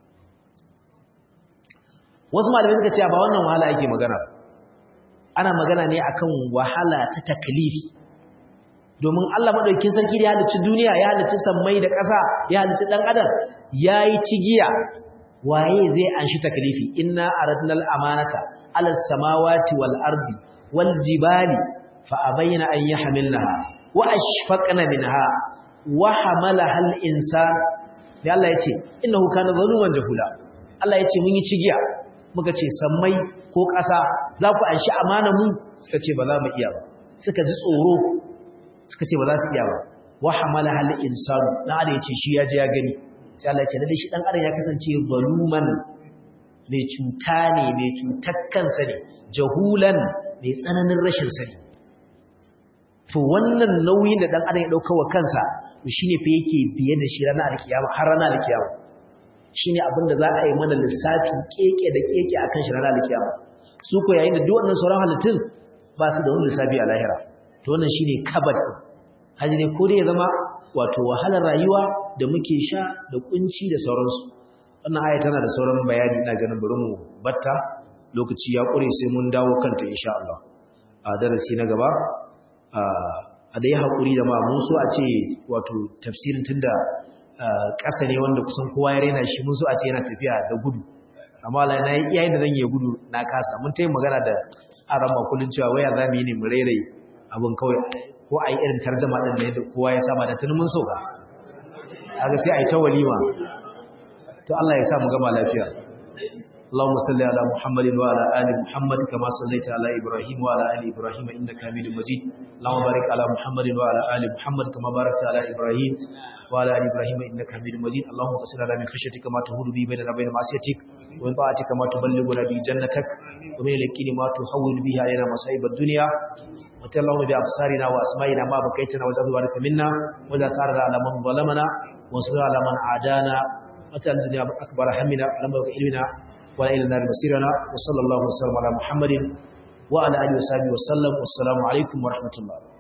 wasu malamai suka ce ba wannan wahala yake magana ana magana ne akan wahala ta taklifi domin Allah madaukakin sarki da ya halicci duniya ya halicci sammai da ƙasa ya halicci dan adam yayi cigiya waye zai anshi taklifi inna aradnal amanata alas samawati wal ardi wal jibali fa abayna an yahmilnaha wa ashfaqna minha wa hamalaha al insan ya Allah yace innahu kana zaluman jahula Allah yace mun yi cigiya muka ce sammai ko ƙasa za ku anshi amana mu suka ce ba za mu iya ba suka ji tsoro suka ce ba za su iya ba wa hamala hal insanu dan adam yace shi ya je ya gani sai Allah ya ce lalle shi dan adam ya kasance zaluman mai cuta ne mai cutar kansa ne jahulan mai tsananin rashin sani to wannan nauyin da dan adam ya dauka wa kansa to shine fa yake biye da shi ranar alkiyama har ranar alkiyama shine abin da za a yi mana lissafi keke da keke akan shi ranar alkiyama su ko yayin da duk wannan sauran halittun ba su da wani lissafi a lahira to wannan shine kabad haji ne ko dai ya zama wato wahalar rayuwa da muke sha da kunci da sauransu wannan aya tana da sauran bayani ina ganin bari mu batta lokaci ya kure sai mun dawo kanta insha Allah a darasi na gaba a dai hakuri da ma mun so a ce wato tafsirin tunda ƙasa ne wanda kusan kowa ya rena shi mun so a ce yana tafiya da gudu amma la na yi yayin da zan yi gudu na kasa mun tayi magana da arama kullun cewa waya za mu yi ne mu rairaye abin kawai ko a yi irin tarjama ɗin da yadda kowa ya saba da tunin mun sauka haka sai a yi ta walima to Allah ya sa mu gama lafiya اللهم صل على محمد وعلى ال محمد كما صليت على ابراهيم وعلى ال ابراهيم انك حميد مجيد اللهم بارك على محمد وعلى ال محمد كما باركت على ابراهيم وعلى ال ابراهيم انك حميد مجيد اللهم اغفر لنا من خشيتك ما تهون به بيننا وبين معصيتك ومن طاعتك ما تبلغنا به جنتك ومن اليقين ما تحول به علينا مصائب الدنيا وتل اللهم بأبصارنا وأسمائنا ما بكيتنا وجعل الوارث منا ولا ثارنا على من ظلمنا وانصرنا على من عادانا وتل الدنيا أكبر همنا ولما علمنا ولا إلى النار مسيرنا وصلى الله وسلم على محمد وعلى آله وصحبه وسلم والسلام عليكم ورحمة الله